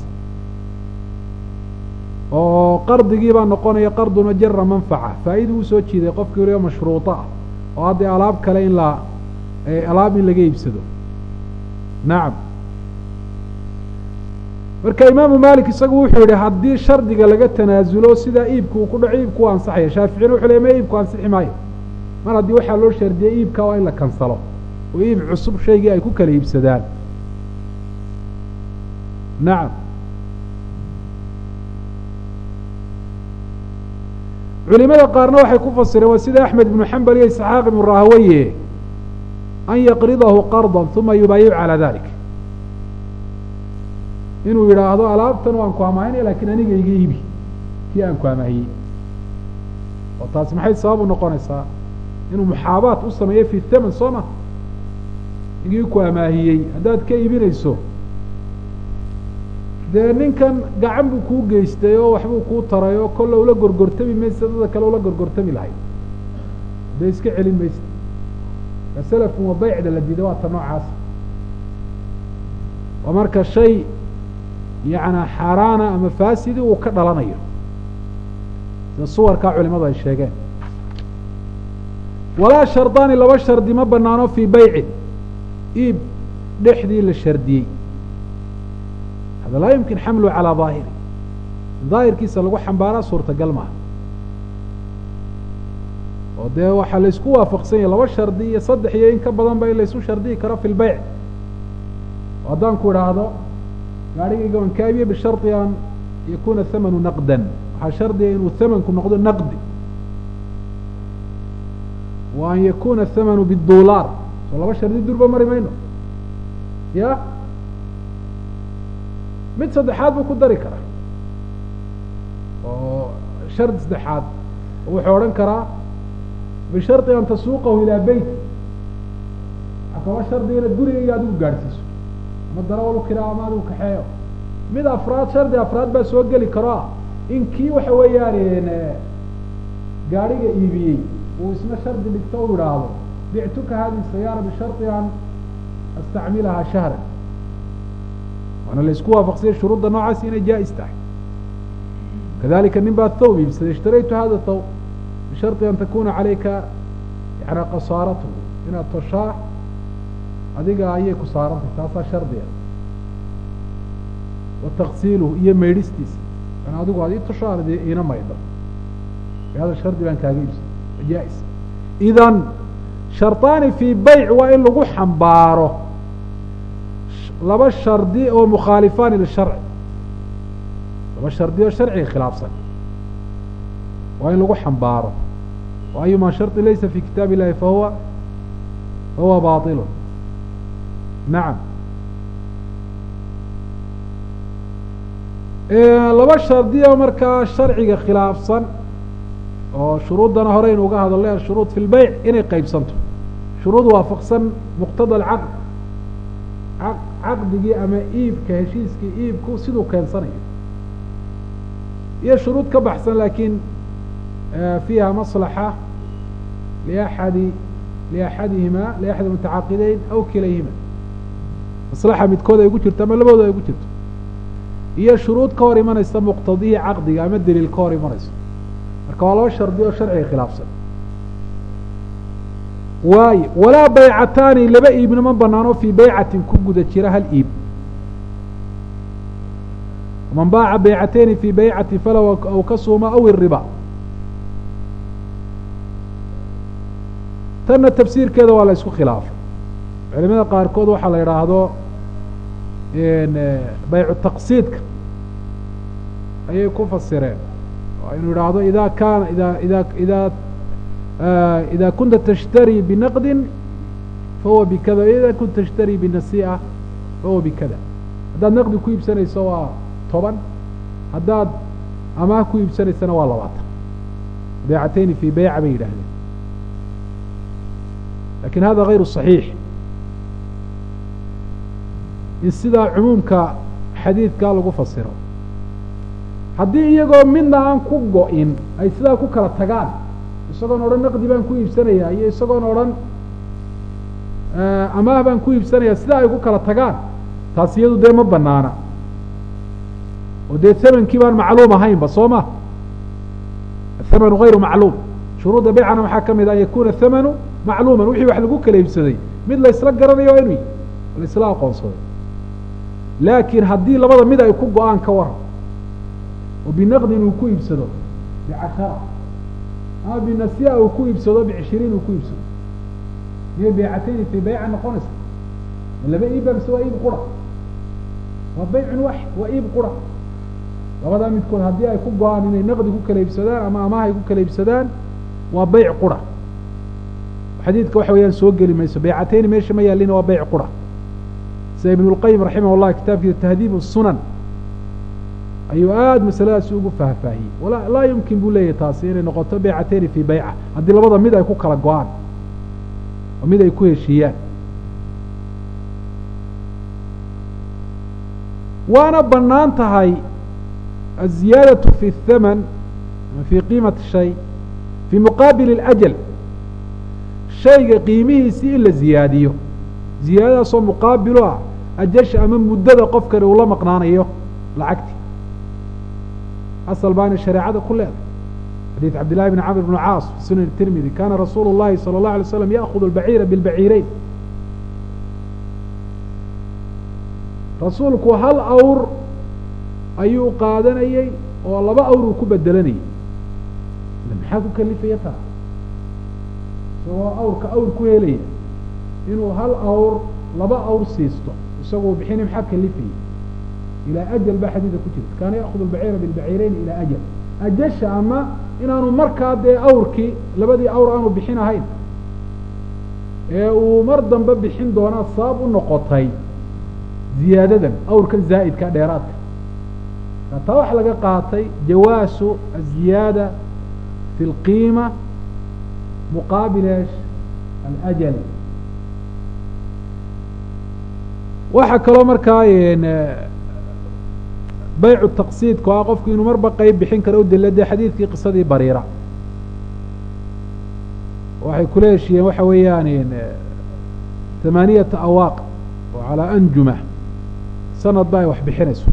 oo qardigii baa noqonaya qardun majara manfaca faa'idu uu soo jiiday qofkii waliba mashruuطo ah oo haddii alaab kale in la alaab in laga iibsado nacam marka imaamu malik isagu wuxuu yihi haddii shardiga laga tanaasulo sidaa iibku uu ku dhaco iibku u ansaxaya shaaficina wuxu le ma iibku ansixi maayo mar haddii waxaa loo shardiyey iibka waa in la kansalo oo iib cusub shaygii ay ku kala iibsadaan nacam culimada qaarna waxay ku fasireen waa sida axmed ibnu xambal iyo isxaaq ibnu rahaweye an yaqridahu qarda uma yubaayicu calaa dalik inuu yidhaahdo alaabtan waan ku amaahinaya lakin aniga iga iibi kii aan ku amaahiyey oo taasi maxay sabab u noqonaysaa inuu muxaabaat u sameeyo fi thaman soo ma igii ku amaahiyey haddaad ka iibinayso dee ninkan gacan buu kuu geystay oo waxbuu kuu taray oo kolle ula gorgortami maysa dada kale ula gorgortami lahayd dee iska celin maysa ka salafun wa baycda la diiday waa ta noocaas waa marka shay yacnaa xaaraana ama faasidi uu ka dhalanayo sida suwarkaa culimadu ay sheegeen walaa shardaani laba shardi ma banaano fii baycin iib dhexdii la shardiyey hada laa yumkin xamluhu calaa daahiri daahirkiisa lagu xambaaraa suurtagal maaha oo dee waxaa laysku waafaqsan yahay laba shardi iyo saddex iyo in ka badan ba in laysu shardiyi karo fi lbeyc oo haddaan ku idhaahdo gaarigayga waan kaabiye bishardi an yakuuna thamanu naqdan waxaa shardiga inuu thamanku noqdo naqdi wa an yakuna athamanu biddulaar soo laba shardi durba mari mayno ya mid saddexaad buu ku dari karaa oo shardi saddexaad wuxuu odhan karaa bishardi an tasuuqahu ilaa beyti waxaa kaba shardi inaad gurigayga adigu gaadhsiiso ama darawal u kiraa ama adigu kaxeeyo mid afraad shardi afraad baa soo geli karo ah in kii waxa weeyaan gaadhiga iibiyey uu isna shardi dhigto u idhaahdo bictuka hadihi sayaara bishardi an astacmilahaa shahran waana la isku waafaqsiyay shuruudda noocaas inay jaa-is tahay kadalika nin baa thawb iibsaday ishtaraytu hada thawb bishardi an takuna calayka yani kasaaratuhu inaad toshaa adiga ayay ku saarantay taasaa shardiga wa taksiiluhu iyo maydhistiisa an adigu ad ii tosho aan iina maydho hada shardi baan kaaga iibsaday jaa-is idan sharطaani fii bayc waa in lagu xambaaro laba shardi oo mukhaalifaani lisharci laba shardi oo sharciga khilaafsan waa in lagu xambaaro wa ayuma sharطi laysa fi kitaab illahi fahuwa fahuwa baطil nacam laba shardi oo markaa sharciga khilaafsan oo shuruuddana horeynu uga hadalay ashuruud fi lbeyc inay qeybsanto shuruud waafaqsan muqtada alcaqd caqdigii ama iibka heshiiskii iibku siduu keensanayo iyo shuruud ka baxsan laakiin fiiha maslaxa liaxadi liaxadihima liaxadi mutacaaqideyn aw kilayhima maslaxa midkood ay ku jirto ama labooda ay ku jirto iyo shuruud ka hor imanaysa muqtadihii caqdiga ama daliil ka hor imanayso marka waa laba shardi oo sharciga khilaafsan waayo walaa baycataani laba iibna ma banaano fii baycatin ku guda jira hal iib man baaca baycatayni fii baycati falaw aw kasuuma aw iriba tanna tafsiirkeeda waa la isku khilaafay culimada qaarkood waxaa la idhaahdo baycu taqsiidka ayay ku fasireen inu idhaahdo ida kaana ida ida ida ida kunta tashtari binaqdin fahuwa bikada ida kunta tashtari binasii'a fahuwa bikada haddaad naqdi ku iibsanayso waa toban haddaad amaah ku iibsanaysana waa labaatan baycatayni fi beyca bay yidhahdeen lakin hada غayru صaxiix in sidaa cumuumka xadiidkaa lagu fasiro haddii iyagoo midna aan ku go-in ay sidaa ku kala tagaan isagoon odhan naqdi baan ku iibsanayaa iyo isagoon odhan amaah baan ku iibsanaya sidaa ay ku kala tagaan taas iyadu dee ma banaana oo dee thamankii baan macluum ahaynba soo ma athamanu غayru macluum shuruudda beycana waxaa ka mid an yakuna thamanu macluuman wixii wax lagu kala iibsaday mid la isla garanayo waa inu la isla aqoonsaday laakiin haddii labada mid ay ku go-aan ka waran oo binaqdin uu ku iibsado bicashara ama binasiya uu ku iibsado bicishiriin uu ku iibsado iyo beycatayni fii beyca noqonaysa laba iibba mise waa iib qura waa beycun wax waa iib qura labadaa midkood haddii ay ku go-aan inay naqdi ku kala iibsadaan ama amaah ay ku kala iibsadaan waa beyc qura xadiidka waxa weeyaan soo geli mayso beycatayni meesha ma yaalina waa beyc qura sida ibn اlqayim raximah اllah kitaabkiisa tahdiib الsunan ayuu aada masaladaasi ugu faahfaahiyey wala laa yumkin buu leeyahy taasi inay noqoto beycatayni fii beyca haddii labada mid ay ku kala go-aan oo mid ay ku heshiiyaan waana banaan tahay aziyaadaة fi الthaman fi qiimati shay fii muqaabil اlأjal shayga qiimihiisii in la ziyaadiyo ziyaadadaasoo muqaabilu ah ajasha ama muddada qofkani uu la maqnaanayo lacagti asal baana shareecada ku leedahay xadiid cabd llahi bn camr bn caas fi sunan tirmidi kana rasuulu llahi salى اllahu alay slam yaakhud اlbaciira bilbaciireyn rasuulku hal awr ayuu qaadanayey oo laba awr uu ku bedelanayay maxaa ku kalifaya taa isagoo awrka awr ku helaya inuu hal awr laba awr siisto isagoo bixina maxaa kalifaya ilaa ajal baa xadiida ku jirta kaana yaakhud albaciira bilbaciireyn ilaa ajal ajasha ama inaanu markaa dee awrkii labadii awr aanu bixin ahayn ee uu mar dambe bixin doonaa sabab u noqotay ziyaadadan awrkan zaa'idka dheeraadka taa waxaa laga qaatay jawaasu aziyaada fi اlqiima muqaabil esh alajal waxaa kaloo markaa baycu taqsiidku ah qofku inuu marba qeyb bixin karo u dila dee xadiidkii qisadii bariira waxay kula heshiyeen waxa weeyaan thamaaniyata awaaq oo calaa anjuma sanad ba ay wax bixinayso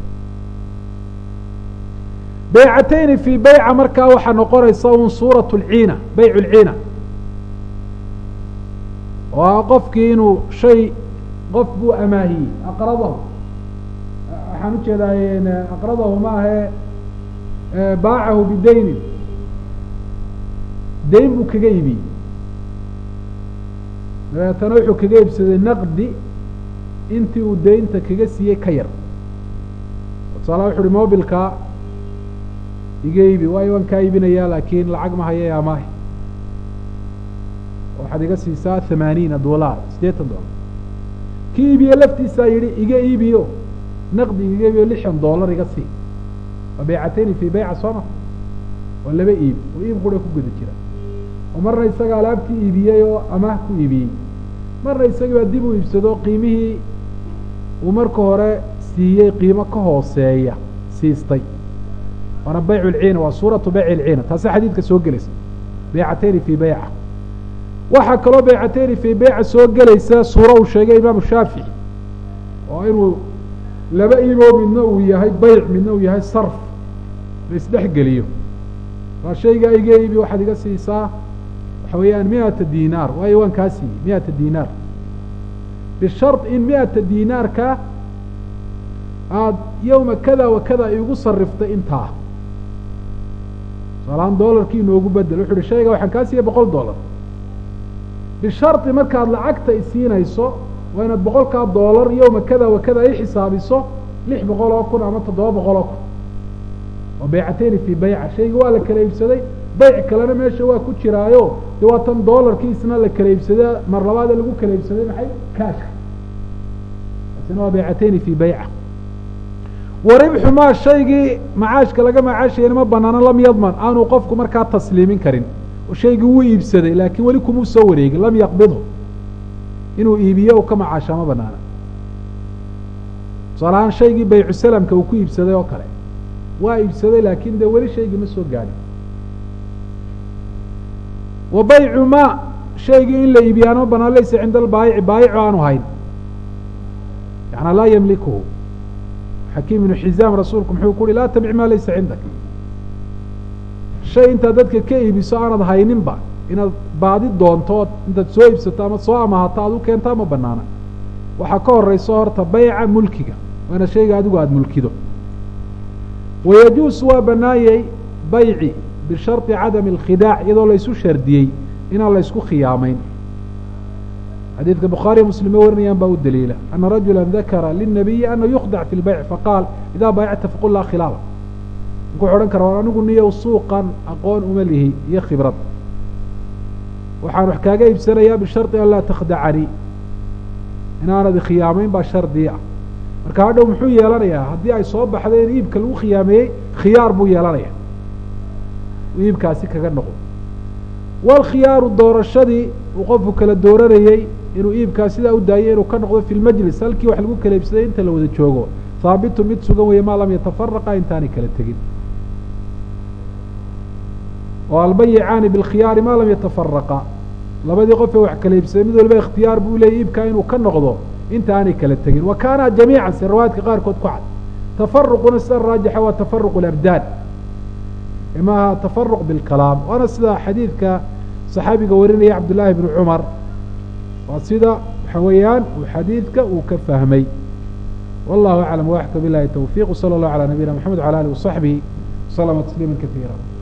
baycatayni fii bayca markaa waxaa noqonaysa un suurat lciina baycu lciina oo ah qofkii inuu shay qof buu amaahiyey aqradahu waxaan ujeedaa aqradahu ma ahe baacahu bidaynin dayn buu kaga iibiyey dabeetana wuxuu kaga iibsaday naqdi intii uu daynta kaga siiyey ka yar tusaala wuxu uhi mobilka iga iibi waayo waan kaa iibinayaa laakiin lacag ma haya ee amaahi waxaad iga siisaa thamaaniina dolar siddeetan dollar kii iibiye laftiisaa yidhi iga iibiyo naqdi iga iibiyo lixdan dollar iga sii waa baycatayni fii bayca sooma oo laba iibi oo iib qura ku guda jira oo marna isaga alaabtii iibiyey oo amaah ku iibiyey marna isagii baa dib u iibsado qiimihii uu marka hore siiyey qiimo ka hooseeya siistay waana baycu lciina waa suuratu bayci lciina taasi xadiidka soo gelaysa baycatayni fii bayca waxaa kaloo baycatayni fii bayca soo gelaysa suuro uu sheegay imaamu shaafici oo inuu laba iiboo midna uu yahay bayc midna uu yahay sarf la isdhex geliyo waa shaygaa iga iibi waxaad iga siisaa waxa weeyaan miata dinaar waayo waan kaa siiyey miata dinaar bishard in miata dinaarka aada yowma kada wa kada igu sariftay intaa tusaalahaan dolarkii inoogu bedel wuxu uhi shayga waxaan kaa siiyey boqol dollar bishardi markaad lacagta isiinayso waa inaad boqolkaa dollar yowma kada wa kada i xisaabiso lix boqol oo kun ama toddoba boqol oo kun oo baycatayni fii bayca shayga waa la kala iibsaday bayc kalena meesha waa ku jiraayo de waa tan dolarkii isna la kala iibsada mar labaada lagu kala iibsaday maxay kaashka taasina waa baycatayni fii bayca wa ribxu maa shaygii macaashka laga macaashayana ma banaano lam yadman aanu qofku markaa tasliimin karin oo shaygii wuu iibsaday laakiin weli kumuu soo wareegin lam yaqbidhu inuu iibiyo u ka macaashaa ma banaana tusaale ahaan shaygii baycu salamka uu ku iibsaday oo kale waa iibsaday laakin dee weli shaygii ma soo gaadhin wa baycu ma shaygii in la iibiyaana ma banaan laysa cinda albaayici baayicu aanu hayn yaana laa yamlikuhu xakiim ibnu xizaam rasuulku muxuu ku uhi laa tabic maa laysa cindak shay intaad dadka ka iibiso aanad hayninba inaad baadi doonto ood intaad soo iibsato ama soo amahato aad u keentaa ma banaana waxaa ka horeyso horta bayca mulkiga waana shayga adigu aada mulkido wayajuusu waa banaayey bayci bisharطi cadami اlkhidaac iyadoo laysu shardiyey inaan la ysku khiyaamayn xadiidka bukhaariya muslime warinayaan baa u daliila ana rajula dakara lلnabiyi ana yukhdac fi اlbayc faqaal idaa baayacta faqul laa khilaala ninka wuxu odhan kara war anigu niyow suuqan aqoon uma lihi iyo khibrad waxaan wax kaaga iibsanayaa bisharطi an laa takhdacanii inaanad ikhiyaamayn baa shardi ah marka hadhow muxuu yeelanayaa haddii ay soo baxda in iibka lagu khiyaameeyey khiyaar buu yeelanaya iibkaasi kaga noqo walkhiyaaru doorashadii uu qofku kala dooranayey inuu iibkaa sidaa u daayay inuu ka noqdo fi lmajlis halkii wax lagu kala iibsaday inta la wada joogo haabitu mid sugan weeye maa lam yatafaraqa intaanay kala tegin oo albayicaani bilkhiyaari maa lam yatafaraqa labadii qof ee wax kala iibsaday mid waliba ikhtiyaar buu leeyay iibkaa inuu ka noqdo inta aanay kala tegin wa kaana jamiican si riwaayadka qaarkood ku cad tafaruquna sida raajixa waa tafaruq اlabdaan maaha tafaruq bilkalaam waana sida xadiidka saxaabiga warinaya cabdullaahi bnu cumar waa sida waxa weeyaan uu xadiidka uu ka fahmay wallahu aclam waxka bilahi towfiq wsala اllahu alى nabiyina mxamed wala alih waصaxbihi waslama tasliima kaiira